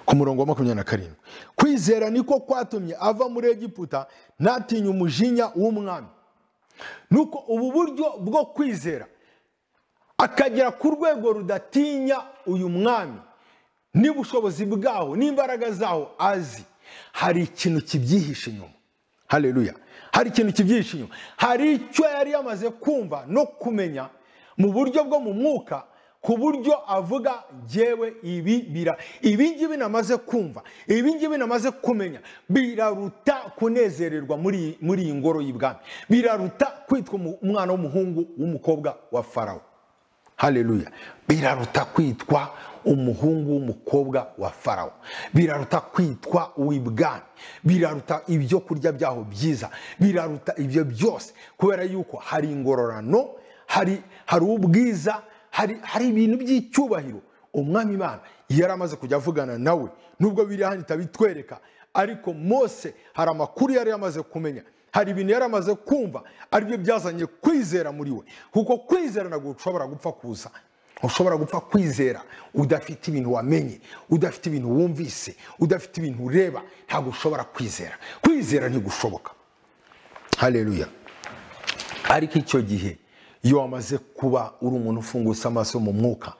Speaker 1: ku murongo wa makumyabiri na karindwi kwizera niko kwatumye ava muri egiputa ntatinye umujinya w'umwami nuko ubu buryo bwo kwizera akagera ku rwego rudatinya uyu mwami n'ubushobozi bwaho n'imbaraga zaho azi hari ikintu kibyihishe inyuma haleluya hari ikintu kibyihishe inyuma hari icyo yari yamaze kumva no kumenya mu buryo bwo mu mwuka ku buryo avuga njyewe ibi bira ibi ngibi namaze kumva ibi ngibi namaze kumenya biraruta kunezererwa muri muri iyi ngoro y'ibwami biraruta kwitwa umu- umwana w'umuhungu w'umukobwa wa farawo haleluya biraruta kwitwa umuhungu w'umukobwa wa farawo biraruta kwitwa uw'ibwami biraruta ibyo kurya byaho byiza biraruta ibyo byose kubera yuko hari ingororano hari hari ubwiza hari hari ibintu by'icyubahiro umwami imana yari amaze kujya avugana nawe nubwo biri hano itabitwereka ariko mose hari amakuru yari yamaze kumenya hari ibintu yari amaze kumva aribyo byazanye kwizera muri we kuko kwizera ntabwo ushobora gupfa kuza ushobora gupfa kwizera udafite ibintu wamenye udafite ibintu wumvise udafite ibintu ureba ntabwo ushobora kwizera kwizera ntigushoboka haleluya ariko icyo gihe iyo wamaze kuba uri umuntu ufungutse amaso mu mwuka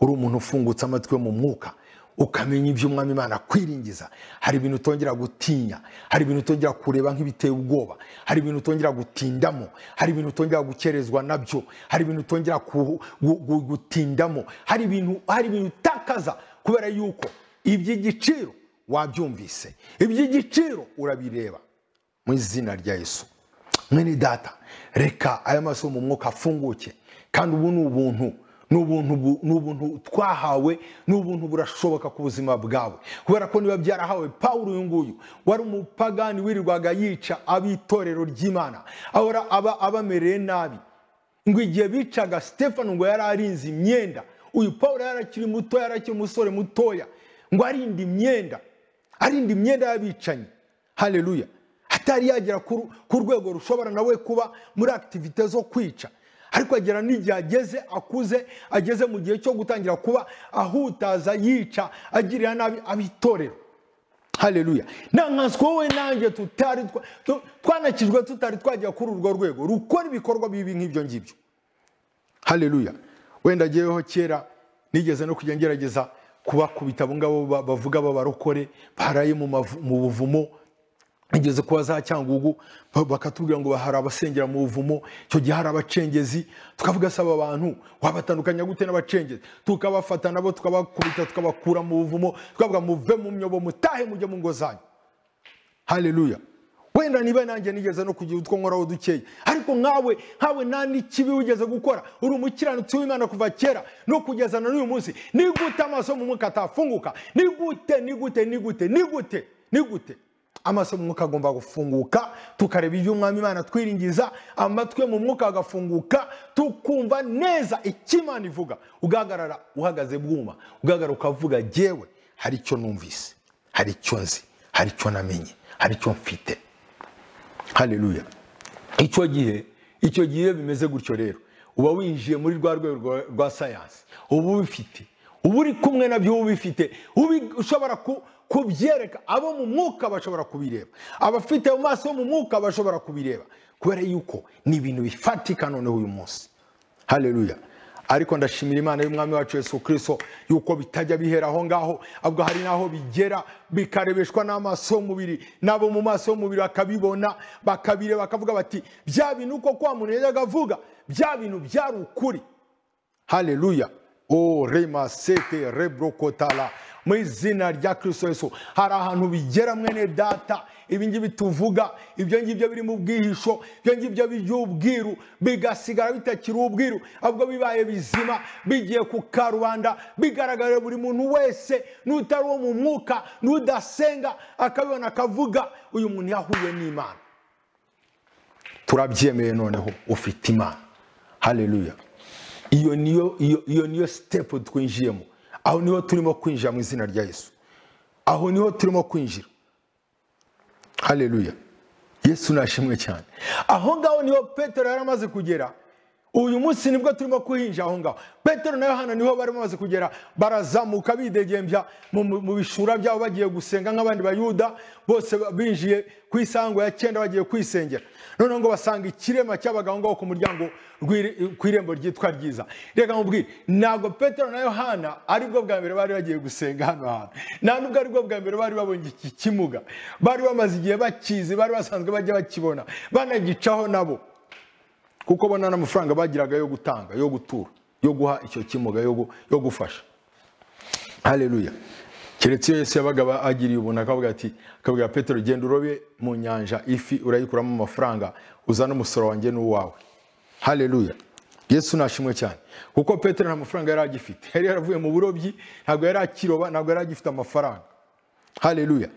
Speaker 1: uri umuntu ufungutse amatwi yo mu mwuka ukamenya ibyo umwami imana kwiringiza hari ibintu utongera gutinya hari ibintu utongera kureba nk'ibiteye ubwoba hari ibintu utongera gutindamo hari ibintu utongera gukerezwa nabyo hari ibintu utongera ku- gu- gu- gutindamo hari ibintu hari ibintu utakaza kubera yuko iby'igiciro wabyumvise iby'igiciro urabireba mu izina rya yesu mwene data reka aya maso mu mwuka afunguke kandi ubu ni ubuntu ni ubuntu bu- ni ubuntu twahawe ni ubuntu burashoboka ku buzima bwawe kubera ko niba byarahawe pawulo uyu nguyu wari umupagani wirirwaga yica ab'itorero ry'imana ahora aba abamereye nabi ngo igihe bicaga stefano ngo yari arinze imyenda uyu paul yari akiri muto yari akiri umusore mutoya ngo arinde imyenda arinde imyenda y'abicanyi haleluya atari yagera ku ru- ku rwego rushobora nawe kuba muri akitivite zo kwica ariko agera n'igihe ageze akuze ageze mu gihe cyo gutangira kuba ahutaza yica agirira nabi abitorero haleluya nankanswe wowe nanjye tutari twa- tu- twanakijwe tutari twajya kuri urwo rwego rukora ibikorwa bibi nk'ibyo ngibyo haleluya wenda ngeweho kera nigeze no kujya ngerageza kubakubita abo ngabo ba- bavuga b'abarokore baraye mu mavu- mu buvumo igeze kuba za cyangugu ba- bakatubwira ngo hari abasengera mu buvumo icyo gihe hari abacengezi tukavuga se aba bantu wabatandukanya gute n'abacengezi tukabafata nabo tukabakubita tukabakura mu buvumo tukavuga muve mu myobo mutahe mujye mu ngo zanyu haleluya wenda niba nanjye nigeze no kugira utwo nkoraho dukeya ariko nkawe nkawe nta n'ikibi wigeze gukora uri umukiranutsi w'imana kuva kera no kugeza na n'uyu munsi nigute amaso mu mwuka atafunguka nigute nigute nigute nigute nigute amaso mu mwuka agomba gufunguka tukareba ibyo umwami imana twiringiza amatwi yo mu mwuka agafunguka tukumva neza icyo imana ivuga ugahagarara uhagaze bwuma ugahagarara ukavuga jyewe hari icyo numvise hari icyo nzi hari icyo namenye hari icyo mfite haleluya icyo gihe icyo gihe iyo bimeze gutyo rero uba winjiye muri rwa rwego rwa- rwa sayansi uba ubifite uba uri kumwe nabyo uba ubifite ubi- ushobora ku- kubyereka abo mu mwuka bashobora kubireba abafite mu maso ho mu mwuka bashobora kubireba kubera yuko ni ibintu bifatika noneho uyu munsi haleluya ariko ndashimira imana y'umwami wacu yesu kirisito yuko bitajya bihera aho ngaho ahubwo hari n'aho bigera bikarebeshwa n'amaso y'umubiri nabo mu maso y'umubiri bakabibona bakabireba bakavuga bati bya bintu uko kwa muntu yajyaga avuga bya bintu byari ukuri haleluya o rema sete rebrokotara mu izina rya kirisito yesu hari ahantu bigera mwene data ibingibi tuvuga ibyo ngibyo biri mu bwihisho ibyo ngibyo by'ubwiru bigasigara bitakiri ubwiru ahubwo bibaye bizima bigiye ku karubanda bigaragarira buri muntu wese n'utari uwo mu mwuka n'udasenga akabibona akavuga uyu muntu yahuye n'imana turabyemeye noneho ufite imana haleluya iyo niyo iyo- iyo niyo sitepu twinjiyemo aho niho turimo kwinjira mu izina rya yesu aho niho turimo kwinjira haleluya yesu nashimwe cyane aho ngaho niho petero yari amaze kugera uyu munsi nibwo turimo kuhinja aho ngaho petero na yohana niho bari bamaze kugera barazamuka bidegembya mu- mu mu bishura byabo bagiye gusenga nk'abandi bayuda bose ba- binjiye ku isango ya cyenda bagiye kwisengera noneho ngo basanga ikirema cyabaga aho ngaho ku muryango rw'iri- ku irembo ryitwa ryiza reka nkubwire ntabwo petero na yohana aribwo bwa mbere bari bagiye gusenga hano hantu nta nubwo aribwo bwa mbere bari babonye iki kimuga bari bamaze igihe bakizi bari basanzwe bajya bakibona banagicaho nabo kuko bona n'amafaranga bagiraga yo gutanga yo gutura yo guha icyo kimuga yo gu- yo gufasha haleluya keretse iyo yesu yabaga aba- agiriye ubuntu akavuga ati akabwira petero genda urobe mu nyanja ifi urayikuramo amafaranga uzane umusoro wanjye n'uwawe haleluya yesu nashimwe cyane kuko petero nta mafaranga yari agifite yari yaravuye mu burobyi ntabwo yari akiroba ntabwo yari agifite amafaranga haleluya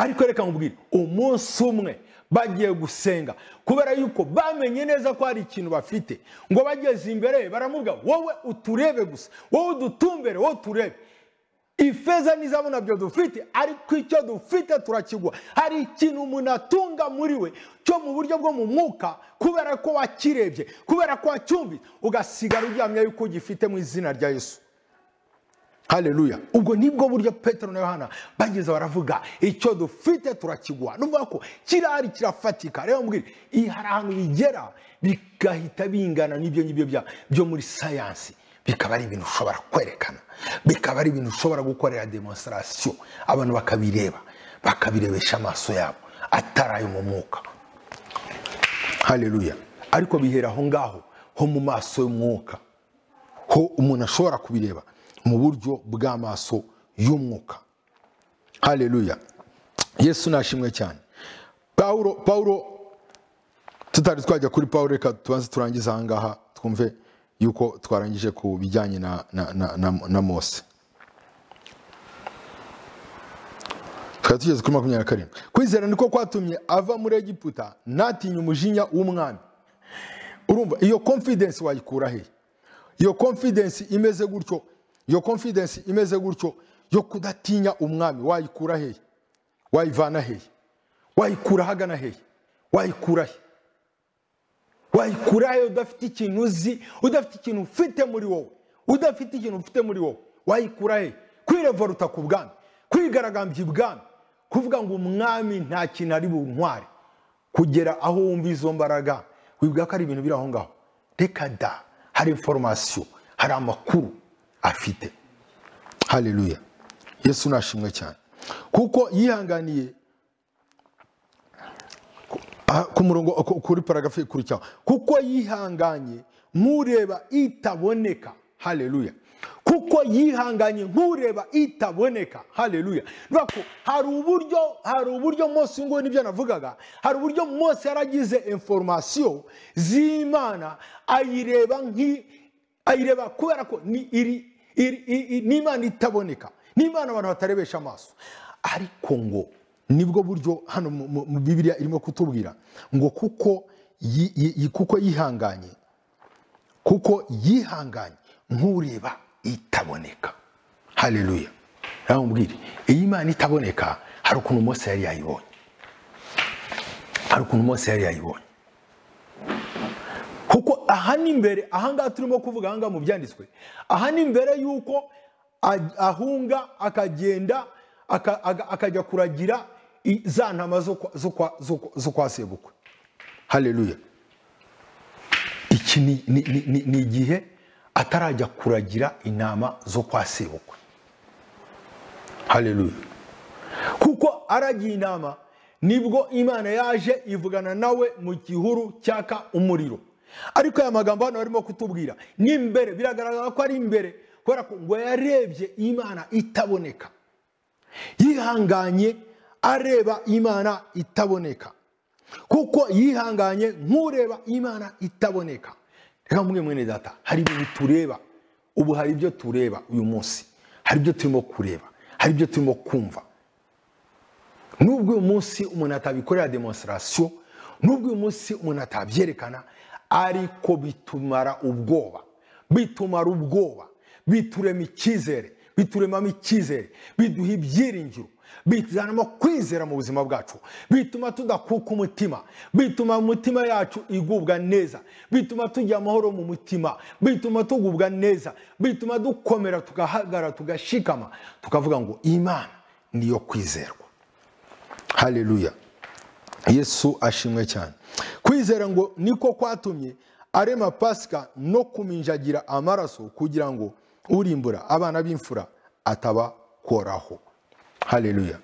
Speaker 1: ariko reka nkubwire umunsi umwe bagiye gusenga kubera yuko bamenye neza ko hari ikintu bafite ngo bageze imbere baramubwira wowe uturebe gusa wowe udutumbere wowe uturebe ifeza n'izabu nabyo dufite ariko icyo dufite turakigwa hari ikintu umuntu atunga muri we cyo mu buryo bwo mu mwuka kubera ko wakirebye kubera ko wacyumvise ugasigara uryamye yuko ugifite mu izina rya yesu haleluya ubwo nibwo buryo petero na yohana bageze baravuga icyo dufite turakiguha nuvuga ko kirahari kirafatika rero mbwira iyi hari ahantu bigera bigahita bingana n'ibyo ngibyo bya- byo muri sayansi bikaba ari ibintu ushobora kwerekana bikaba ari ibintu ushobora gukorera demonstrasiyo abantu bakabireba bakabirebesha amaso yabo atari ayo mu mwuka haleluya ariko bihera aho ngaho ho mu maso y'umwuka ho umuntu ashobora kubireba mu buryo bw'amaso y'umwuka haleluya yesu nashimwe cyane pawulo pawulo tutari twajya kuri pawulo reka tubanze turangize aha ngaha twumve yuko twarangije ku bijyanye na, na, na, na, na mose twari tugeze kuri makumyabiri na karindwi kwizera niko kwatumye ava muri egiputa ntatinye umujinya w'umwami urumva iyo confidence wayikura hehe iyo confidence imeze gutyo iyo confidence imeze gutyo yo kudatinya umwami wayikura hehe wayivana hehe wayikura hagana hehe wayikura he wayikura he udafite ikintu uzi udafite ikintu ufite muri wowe udafite ikintu ufite muri wowe wayikura he kwirevaruta ku bwami kwigaragambya ibwami kuvuga ngo umwami nta kintu ari buntware kugera aho wumva izo mbaraga wibwira ko ari ibintu biri aho ngaho reka da hari inforomasiyo hari amakuru afite haleluya yesu nashimwe cyane kuko yihanganiye Aha, ku murongo ku- kuri paragafu ikurikiyeho kuko yihanganye nk'ureba itaboneka haleluya kuko yihanganye nk'ureba itaboneka haleluya Bivuga ko hari uburyo hari uburyo mose ngubu nibyo navugaga hari uburyo mose yaragize inforomasiyo z'imana ayireba nk'i ayireba kubera ko ni iri iri- i- i- ni imana itaboneka ni imana abantu batarebesha amaso ariko ngo nibwo buryo hano mu- mu mu bibiliya irimo kutubwira ngo kuko yi- yi- yi- kuko yihanganye kuko yihanganye nk'ureba itaboneka haleluya namubwire iyi mana itaboneka hari ukuntu mose yari yayibonye hari ukuntu mose yari yayibonye kuko aha ni imbere aha ngaha turimo kuvuga aha ngaha mu byanditswe aha ni imbere y'uko a- ahunga akagenda aka- aga- akajya kuragira i- za ntama zo kwa- zo kwa- zo kwa- zo kwa sebukwe haleluya iki ni ni- ni- ni- ni igihe atarajya kuragira intama zo kwa sebukwe haleluya kuko aragiye intama nibwo imana yaje ivugana nawe mu gihuru cyaka umuriro ariko aya magambo hano barimo kutubwira ni imbere biragaragara ko ari imbere kubera ko ngo yarebye imana itaboneka yihanganye areba imana itaboneka kuko yihanganye nk'ureba imana itaboneka reka mwe mwene data hari ibintu tureba ubu hari ibyo tureba uyu munsi hari ibyo turimo kureba hari ibyo turimo kumva nubwo uyu munsi umuntu atabikorera demonstrasiyo nubwo uyu munsi umuntu atabyerekana ariko bitumara ubwoba bitumara ubwoba biturema icyizere bituremamo icyizere biduha ibyiringiro bituzanamo kwizera mu buzima bwacu bituma tudakuka umutima bituma umutima yacu igubwa neza bituma tugira amahoro mu mutima bituma tugubwa neza bituma dukomera tugahagara tugashikama tukavuga ngo imana niyo kwizerwa haleluya yesu ashimwe cyane kwizera ngo niko kwatumye arema pasika no kuminjagira amaraso kugira ngo urimbura abana b'imfura atabakoraho haleluya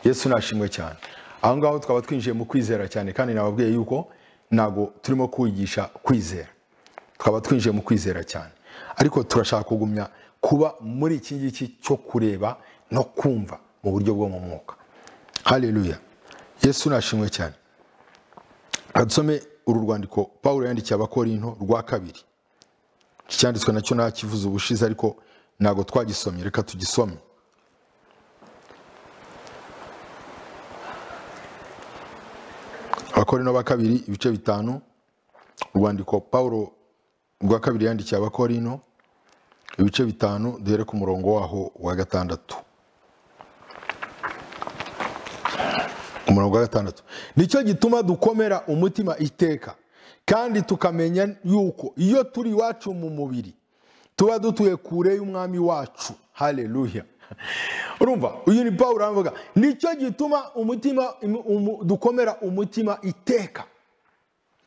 Speaker 1: yesu nashimwe cyane aho ngaho twaba twinjiye mu kwizera cyane kandi nababwiye yuko ntabwo turimo kuwigisha kwizera twaba twinjiye mu kwizera cyane ariko turashaka kugumya kuba muri iki ngiki cyo kureba no kumva mu buryo bwo mu mwuka haleluya yesu nashimwe cyane dusome uru rwandiko paul yandikiye abakorinto rwa kabiri icyanditswe nacyo ntakivuze ubushize ariko ntabwo twagisomye reka tugisome abakorino ba kabiri ibice bitanu urwandiko paul rwa kabiri yandikiye abakorino ibice bitanu duhere ku murongo waho wa gatandatu umurongo wa gatandatu nicyo gituma dukomera umutima iteka kandi tukamenya yuko iyo turi iwacu mu mubiri tuba dutuye kure y'umwami wacu haleluya urumva uyu ni paul aravuga nicyo gituma umutima dukomera umutima iteka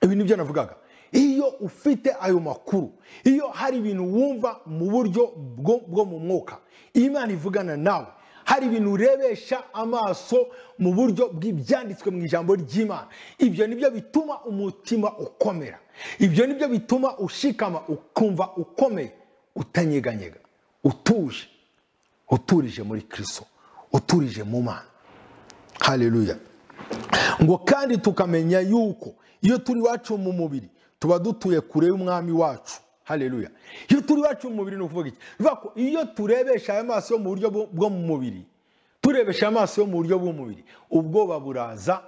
Speaker 1: ibi nibyo navugaga iyo ufite ayo makuru iyo hari ibintu wumva mu buryo bwo mu mwuka imana ivugana nawe hari ibintu urebesha amaso mu buryo bw'ibyanditswe mu ijambo ry'imana ibyo nibyo bituma umutima ukomera ibyo nibyo bituma ushikama ukumva ukomeye utanyeganyega utuje uturije muri kirisito uturije mu mana haleluya ngo kandi tukamenya yuko iyo turi iwacu mu mubiri tuba dutuye kure y'umwami wacu haleluya iyo turi iwacu mu mubiri ni ukuvuga iki bivuga ko iyo turebesha aya maso yo mu buryo bwo mu mubiri turebesha amaso yo mu buryo bw'umubiri ubwoba buraza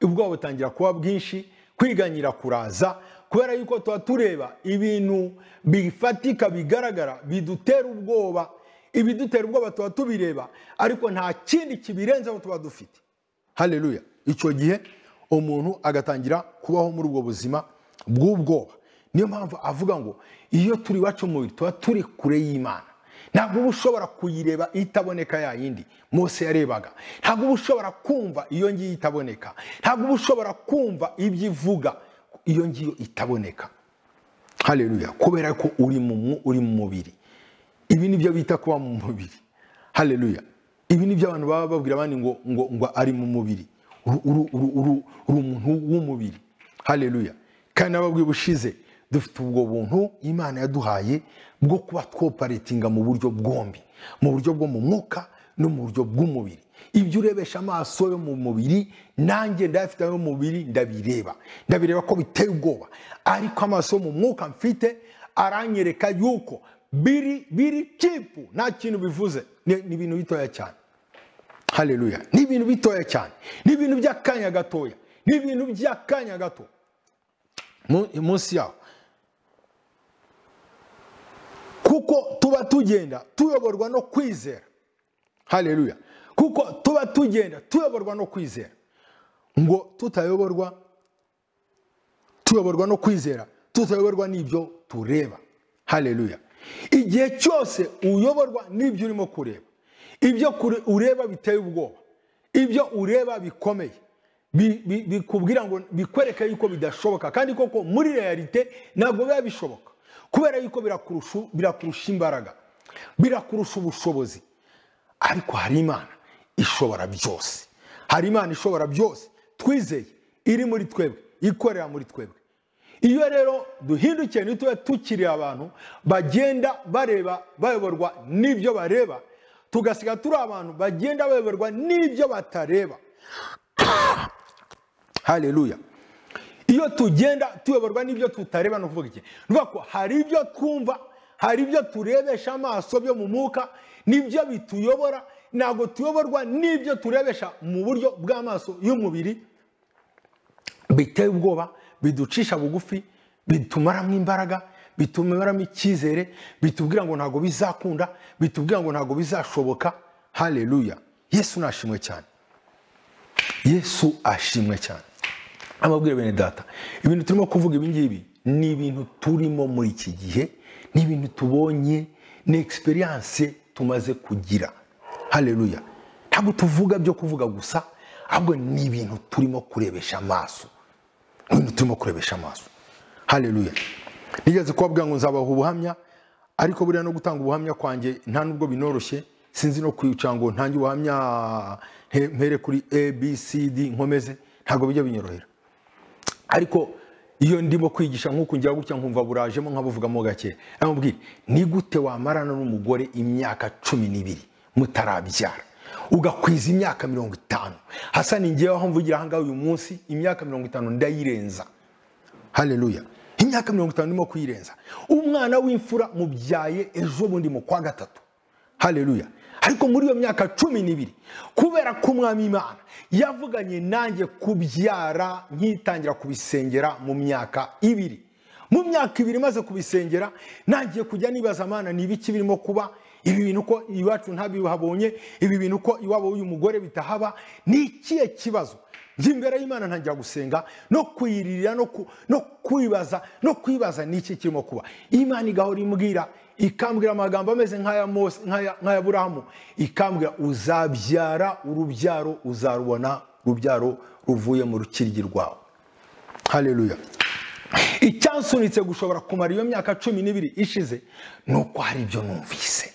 Speaker 1: ubwoba butangira kuba bwinshi kwiganyira kuraza kubera yuko tuba tureba ibintu bifatika bigaragara bidutera ubwoba ibidutera ubwoba tuba tubireba ariko nta kindi kibirenzeho tuba dufite haleluya icyo gihe umuntu agatangira kubaho muri ubwo buzima bw'ubwoba niyo mpamvu avuga ngo iyo turi iwacu mubiri tuba turi kure y'imana ntabwo uba ushobora kuyireba itaboneka ya yindi Mose yarebaga ntabwo uba ushobora kumva iyo ngiyo itaboneka ntabwo uba ushobora kumva ibyo ivuga iyo ngiyo itaboneka haleluya kubera ko uri mu mubiri ibi ni byo bita kuba mu mubiri haleluya ibi ni byo abantu baba babwira abandi ngo ngo ngo ari mu mubiri uri umuntu w'umubiri haleluya kandi nababwiye ubushize dufite ubwo buntu imana yaduhaye bwo kuba twoparitinga mu buryo bwombi mu buryo bwo mu mwuka no mu buryo bw'umubiri ibyo urebesha amaso yo mu mubiri nanjye ndayafite ayo mu mubiri ndabireba ndabireba ko biteye ubwoba ariko amaso yo mu mwuka mfite aranyereka yuko biri biri cipu nta kintu bivuze ni ibintu bitoya cyane haleluya ni ibintu bitoya cyane ni ibintu by'akanya gatoya ni ibintu by'akanya gato munsi yaho kuko tuba tugenda tuyoborwa no kwizera haleluya kuko tuba tugenda tuyoborwa no kwizera ngo tutayoborwa tuyoborwa no kwizera tutayoborwa n'ibyo tureba haleluya igihe cyose uyoborwa n'ibyo urimo kureba ibyo ureba biteye ubwoba ibyo ureba bikomeye bikubwira ngo bikwereke yuko bidashoboka kandi koko muri realite ntabwo biba bishoboka kubera yuko birakurusha birakurusha imbaraga birakurusha ubushobozi ariko hari imana ishobora byose hari imana ishobora byose twizeye iri muri twebwe ikorera muri twebwe iyo rero duhindukiye ntitube tukiri abantu bagenda bareba bayoborwa n'ibyo bareba tugasiga turi abantu bagenda bayoborwa n'ibyo batareba hareruya iyo tugenda tuyoborwa n'ibyo tutareba ni ukuvuga iki ni ukuvuga ko hari ibyo twumva hari ibyo turebesha amaso byo mu mwuka n'ibyo bituyobora ntabwo tuyoborwa n'ibyo turebesha mu buryo bw'amaso y'umubiri biteye ubwoba biducisha bugufi bitumaramo imbaraga bitumaramo icyizere bitubwira ngo ntabwo bizakunda bitubwira ngo ntabwo bizashoboka hareruya yesu nashimwe cyane yesu ashimwe cyane amabwire bene data ibintu turimo kuvuga ibingibi ni ibintu turimo muri iki gihe ni ibintu tubonye ni egisperiyanse tumaze kugira hareruya ntabwo tuvuga byo kuvuga gusa ahubwo ni ibintu turimo kurebesha amaso ni ibintu turimo kurebesha amaso hareruya nigeze kubabwira ngo nzabaha ubuhamya ariko buriya no gutanga ubuhamya kwanjye nta nubwo binoroshye sinzi no kwica ngo ntange ubuhamya mpere kuri abcd nkomeze ntabwo bijya binyorohera ariko iyo ndimo kwigisha nk'uku njya gutya nkumva burajemo nkabuvugamo gake aramubwira ni gute wamarana n'umugore imyaka cumi n'ibiri mutarabyara ugakwiza imyaka mirongo itanu hasa ni ngewe aho mvugira ahangaha uyu munsi imyaka mirongo itanu ndayirenza hareruya imyaka mirongo itanu ndimo kuyirenza umwana w'imfura mubyaye ejo bundi mu kwa gatatu hareruya ariko muri iyo myaka cumi n'ibiri kubera ko umwami imana yavuganye nanjye kubyara nkitangira kubisengera mu myaka ibiri mu myaka ibiri maze kubisengera nangiye kujya nibaza amana ni ibiki birimo kuba ibi bintu ko iwacu ntabihabonye ibi bintu ko iwabo w'uyu mugore bitahaba ni ikihe kibazo njya imbere y'imana ntangira gusenga no kuyiririra no kwibaza no kwibaza ni iki kirimo kuba imana igahora imbwira ikambwira amagambo ameze nk'aya burahamu ikambwira uzabyara urubyaro uzarubona urubyaro ruvuye mu rukiryi rwawe hareruya icyansunitse gushobora kumara iyo myaka cumi n'ibiri ishize ni uko hari ibyo numvise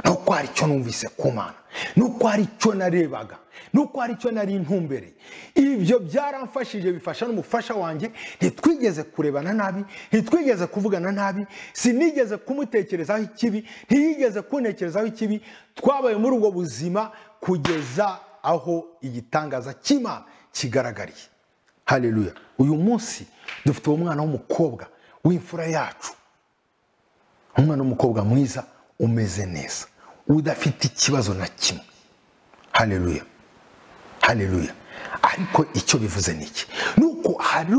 Speaker 1: ni uko hari icyo numvise ku mana ni uko hari icyo narebaga ni uko hari icyo nari ntumbereye ibyo byaramfashije bifasha n'umufasha wanjye ntitwigeze kurebana nabi ntitwigeze kuvugana nabi sinigeze kumutekerezaho ikibi ntiyigeze kuntekerezaho ikibi twabaye muri ubwo buzima kugeza aho igitangaza cy'imana kigaragariye hareruya uyu munsi dufite uwo mwana w'umukobwa w'imfura yacu umwana w'umukobwa mwiza umeze neza udafite ikibazo na kimwe hareruya hareruya ariko icyo bivuze ni iki ni uko hari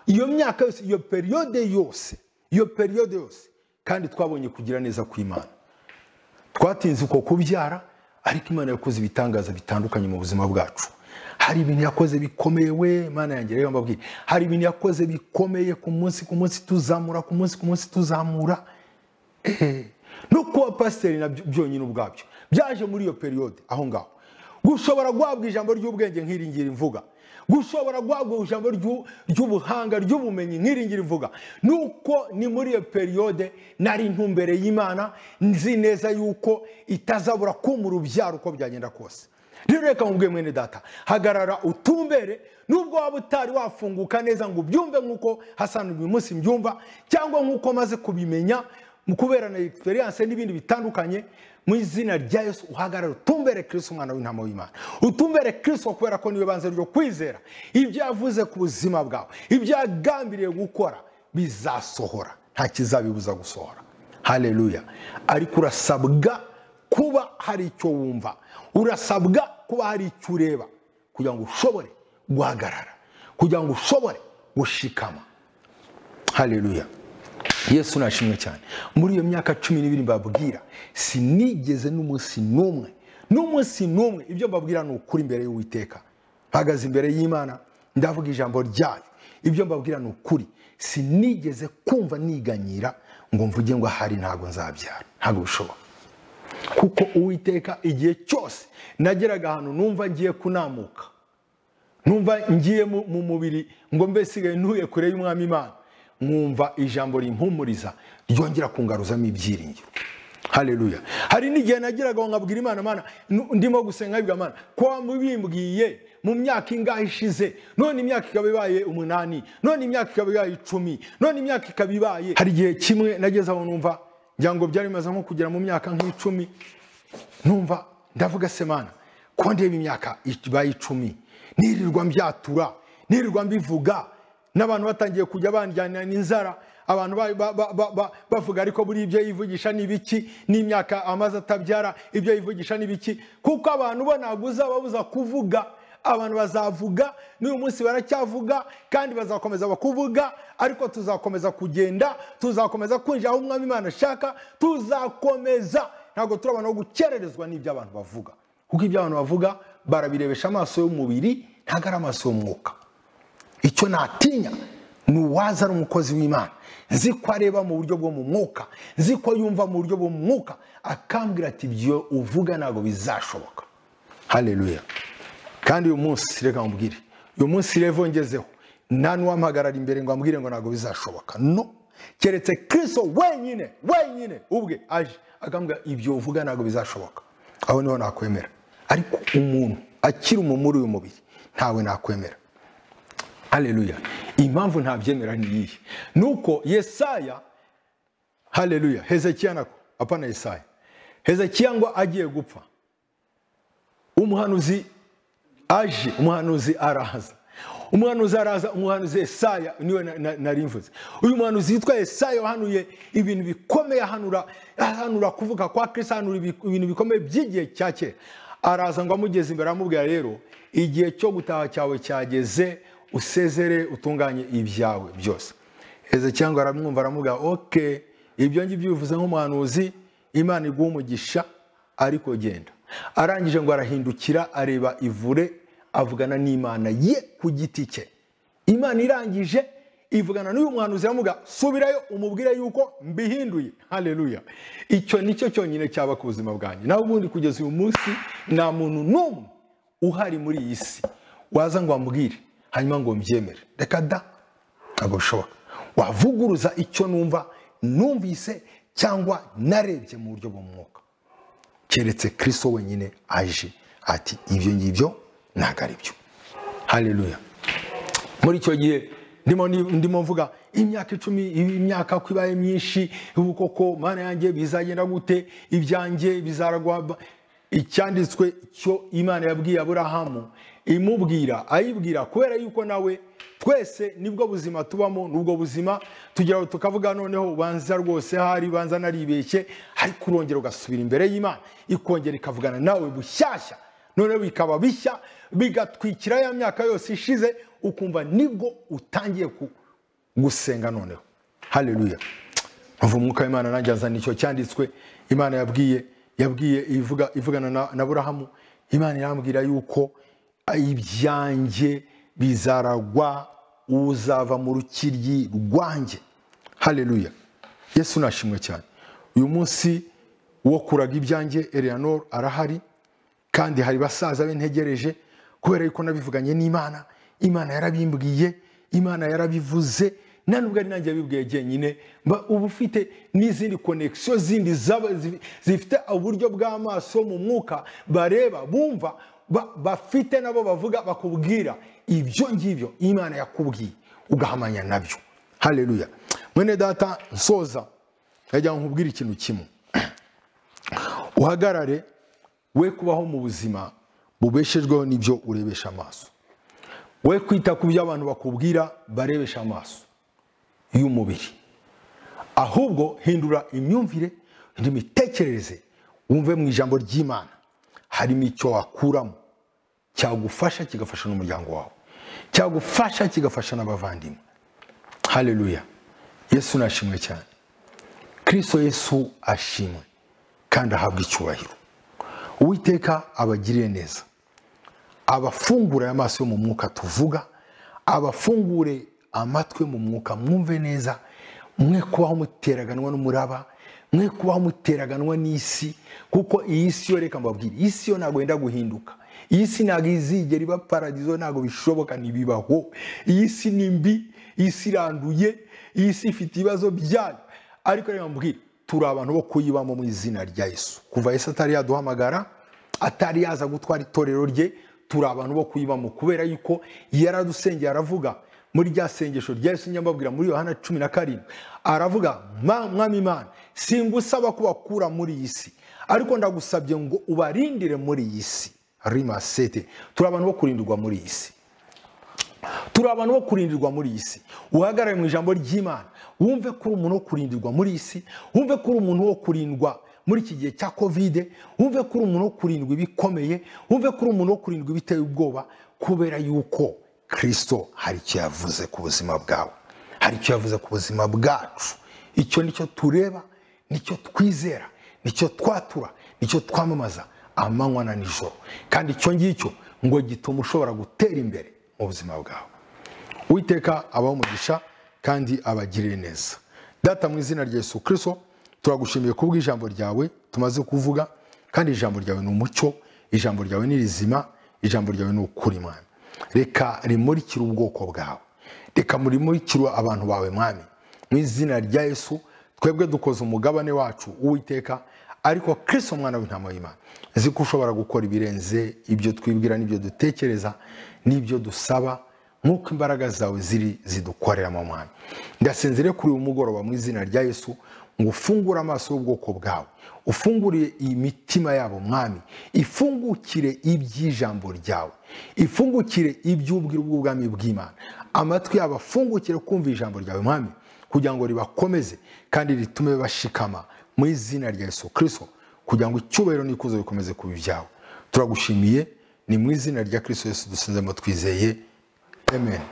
Speaker 1: iyo myaka yose iyo periyode yose iyo periyode yose kandi twabonye kugira neza ku imana twatinze uko kubyara ariko imana yakoze ibitangaza bitandukanye mu buzima bwacu hari ibintu yakoze bikomeye we imana yanjye rero mbabwira hari ibintu yakoze bikomeye ku munsi ku munsi tuzamura ku munsi ku munsi tuzamura no kuba pasiteri nabyo byonyine ubwabyo byaje muri iyo periyode aho ngaho gushobora guhabwa ijambo ry'ubwenge nk'iringira imvuga gushobora guhabwa ijambo ry'ubuhanga ry'ubumenyi nk'iringira imvuga nuko ni muri iyo periyode nari ntumbere y'imana nzi neza yuko itazabura kumura urubyaro uko byagenda kose rero reka mubwiye mwene data hagarara utumbere nubwo waba utari wafunguka neza ngo ubyumve nk'uko hasanzwe uyu munsi mbyumva cyangwa nk'uko maze kubimenya mu kubera na egisperiyanse n'ibindi bitandukanye mu izina rya yesu uhagarara utumbere kirisi umwana w'intama w'imana utumbere kirisi kubera ko niwe banze ryo kwizera ibyo yavuze ku buzima bwawe ibyo yagambiriye gukora bizasohora nta kizabibuza gusohora hareruya ariko urasabwa kuba hari icyo wumva urasabwa kuba hari icyo ureba kugira ngo ushobore guhagarara kugira ngo ushobore gushikama hareruya yesu nashimwe cyane muri iyo myaka cumi n'ibiri mbabwira sinigeze n'umunsi n'umwe n'umunsi n'umwe ibyo mbabwira ni ukuri imbere y'uwiteka mpagaze imbere y'imana ndavuga ijambo ryayo ibyo mbabwira ni ukuri sinigeze kumva niganyira ngo mvuge ngo ahari ntabwo nzabyara ntabwo bishoboka kuko uwiteka igihe cyose nageraga ahantu numva ngiye kunamuka numva ngiye mu mubiri ngo mbe sigaye ntuye kure y'umwami imana nkumva ijambo rimpumuriza ryongera kungaruzamo ibyiringiro haleluya hari n'igihe nagiraga ngo nkabwira imana mana nu- ndimo gusenga bwa mana kwa mubimbwiye mu myaka ingahe ishize none imyaka ikaba ibaye umunani none imyaka ikaba ibaye icumi none imyaka ikaba ibaye hari igihe kimwe nageze aho numva ngira ngo byari bimaze nko kugera mu myaka nk'icumi numva ndavuga se mana ko ndeba imyaka ibaye icumi nirirwa mbyatura nirirwa mbivuga n'abantu batangiye kujya bandyanira n'inzara abantu ba- ba- ba- ba- ba- bavuga ariko buri ibyo yivugisha ni ibiki n'imyaka amaze atabyara ibyo yivugisha ni ibiki kuko abantu bo ntabwo uzababuza kuvuga abantu bazavuga n'uyu munsi baracyavuga kandi bazakomeza bakuvuga ariko tuzakomeza kugenda tuzakomeza kwinjira aho umwami imana ashaka tuzakomeza ntabwo turabona aho gukererezwa n'ibyo abantu bavuga kuko ibyo abantu bavuga barabirebesha amaso y'umubiri ntabwo ari amaso y'umwuka icyo natinya ni uwaza ari umukozi w'imana nzi ko areba mu buryo bwo mu mwuka nzi ko yumva mu buryo bwo mu mwuka akambwira ati ibyo uvuga ntabwo bizashoboka haleluya kandi uyu munsi reka nkubwire uyu munsi revo ngezeho nta n'uwampagarara imbere ngo ambwire ngo ntabwo bizashoboka no keretse kristo wenyine wenyine ubwe aje akambwira ibyo uvuga ntabwo bizashoboka aho niho nakwemera ariko umuntu akiri umumuri uyu mubiri ntawe nakwemera haleluya impamvu ntabyemera ni iyihe nuko yesaya haleluya hezekiya nako apana yesaya hezekiya ngo agiye gupfa umuhanuzi aje umuhanuzi araza umuhanuzi araza umuhanuzi yesaya niwe na- na- nari mvuze uyu muhanuzi yitwa yesaya wahanuye ibintu bikomeye ahanura ahanura kuvuka kwa kristo ahanura ibi- ibintu bikomeye by'igihe cya kera araza ngo amugeze imbere amubwira rero igihe cyo gutaha cyawe cyageze usezere utunganye ibyawe byose heza cyangwa aramwumva aramubwira oke ibyo ngibyo bivuze nk'umuhanuzi imana iguha umugisha ariko genda arangije ngo arahindukira areba ivure avugana n'imana ye ku giti cye imana irangije ivugana n'uyu muhanuzi aramubwira subirayo umubwire yuko mbihinduye haleluya icyo nicyo cyonyine cyaba ku buzima bwanjye nawe ubundi kugeza uyu munsi nta muntu n'umwe uhari muri iyi si waza ngo ambwire hanyuma ngo mbyemere reka da ntabwo bishoboka wavuguruza icyo numva numvise cyangwa narebye mu buryo bw'umwuka keretse kristo wenyine aje ati ibyo ngibyo ntabwo ari byo haleluya muri icyo gihe ndimo ndimo mvuga imyaka icumi imyaka ko ibaye myinshi ubu koko mana yanjye bizagenda gute ibyanjye bizaragwa icyanditswe cyo imana yabwiye aburahamu imubwira ayibwira kubera yuko nawe twese nibwo buzima tubamo nubwo buzima tugira ngo tukavuga noneho ubanza rwose hari ubanza naribeshye ariko urongera ugasubira imbere y'imana ikongera ikavugana nawe bushyashya noneho bikaba bishya bigatwikira ya myaka yose ishize ukumva nibwo utangiye ku- gusenga noneho haleluya nkuva umwuka w'imana nanjye azana icyo cyanditswe imana yabwiye yabwiye ivuga ivugana na, na burahamu imana irambwira yuko ibyanjye bizaragwa uzava mu rukiryi rwanjye haleluya yesu nashimwe cyane uyu munsi uwakuraga ibyanjye eleanor arahari kandi hari basaza be ntegereje kubera yuko nabivuganye n'imana imana yarabimbwiye imana yarabivuze nta nubwo ari nanjye yabibwiye jyenyine mba uba ufite n'izindi konekisiyo zindi zaba- zi- zifite uburyo bw'amaso mu mwuka bareba bumva ba- bafite nabo bavuga bakubwira ibyo ngibyo imana yakubwiye ugahamanya nabyo haleluya mwene data nsoza ndagira ngo nkubwire ikintu kimwe uhagarare we kubaho mu buzima bubeshejweho n'ibyo urebesha amaso we kwita ku byo abantu bakubwira barebesha amaso y'umubiri ahubwo hindura imyumvire hindura imitekerereze wumve mu ijambo ry'imana harimo icyo wakuramo cyagufasha kigafasha n'umuryango wawe cyagufasha kigafasha n'abavandimwe haleluya yesu nashimwe cyane kristo yesu ashimwe kandi ahabwa icyubahiro uwiteka abagirire neza abafungure amaso yo mu mwuka tuvuga abafungure amatwi mu mwuka mwumve neza mwe kubaho muteraganwa n'umuraba mwe kubaho muteraganwa n'isi kuko iyi si yo reka mbabwire iyi si yo ntabwo yenda guhinduka iyi si ntabwo izigera iba paradizo ntabwo bishoboka ntibibaho iyi si ni mbi isi iranduye isi ifite ibibazo byayo ariko reka mbwira turi abantu bo kuyibamo mu izina rya yesu kuva yesu atari yaduhamagara atari yaza gutwara itorero rye turi abantu bo kuyibamo kubera yuko yaradusengeye aravuga muri rya sengesho rya yesu nyamabwira muri yohana cumi na karindwi aravuga "Ma- mwami imana singusaba ko bakura muri iyi si ariko ndagusabye ngo ubarindire muri iyi si rimasete turi abantu bo kurindirwa muri iyi si turi abantu bo kurindirwa muri iyi si uhagarare mu ijambo ry'imana wumve ko uri umuntu wo kurindirwa muri iyi si wumve ko uri umuntu wo kurindwa muri iki gihe cya kovide wumve ko uri umuntu wo kurindwa ibikomeye wumve ko uri umuntu wo kurindwa ibiteye ubwoba kubera yuko kirisito hari icyo yavuze ku buzima bwawe hari icyo yavuze ku buzima bwacu icyo nicyo tureba nicyo twizera nicyo twatura nicyo twamamaza amanywa na nijoro kandi icyo ngicyo ngo gituma ushobora gutera imbere mu buzima bwawe uwiteka abaho umugisha kandi abagirire neza data mu izina rya yesu kirisito turagushimiye kubwo ijambo ryawe tumaze kuvuga kandi ijambo ryawe ni umucyo ijambo ryawe ni rizima ijambo ryawe ni ukuri mwami reka rimurikire ubwoko bwawe reka murimurikire abantu bawe mwami mu izina rya yesu twebwe dukoze umugabane wacu uwiteka ariko kirisito mwana w'intama y'imana nzi ko ushobora gukora ibirenze ibyo twibwira n'ibyo dutekereza n'ibyo dusaba nk'uko imbaraga zawe ziri zidukoreramo mwana ndasenzere kuri uyu mugoroba mu izina rya yesu ngo ufungure amaso y'ubwoko bwawe ufungure imitima yabo mwami ifungukire iby'ijambo ryawe ifungukire iby'ubwira bw'ubwami bw'imana amatwi yabo afungukire kumva ijambo ryawe mwami kugira ngo ribakomeze kandi ritume bashikama mu izina rya yesu kirisito kugira ngo icyubahiro n'ikuzo bikomeze kuba ibyawe turagushimiye ni mu izina rya kirisito yesu dusinzemo twizeye amen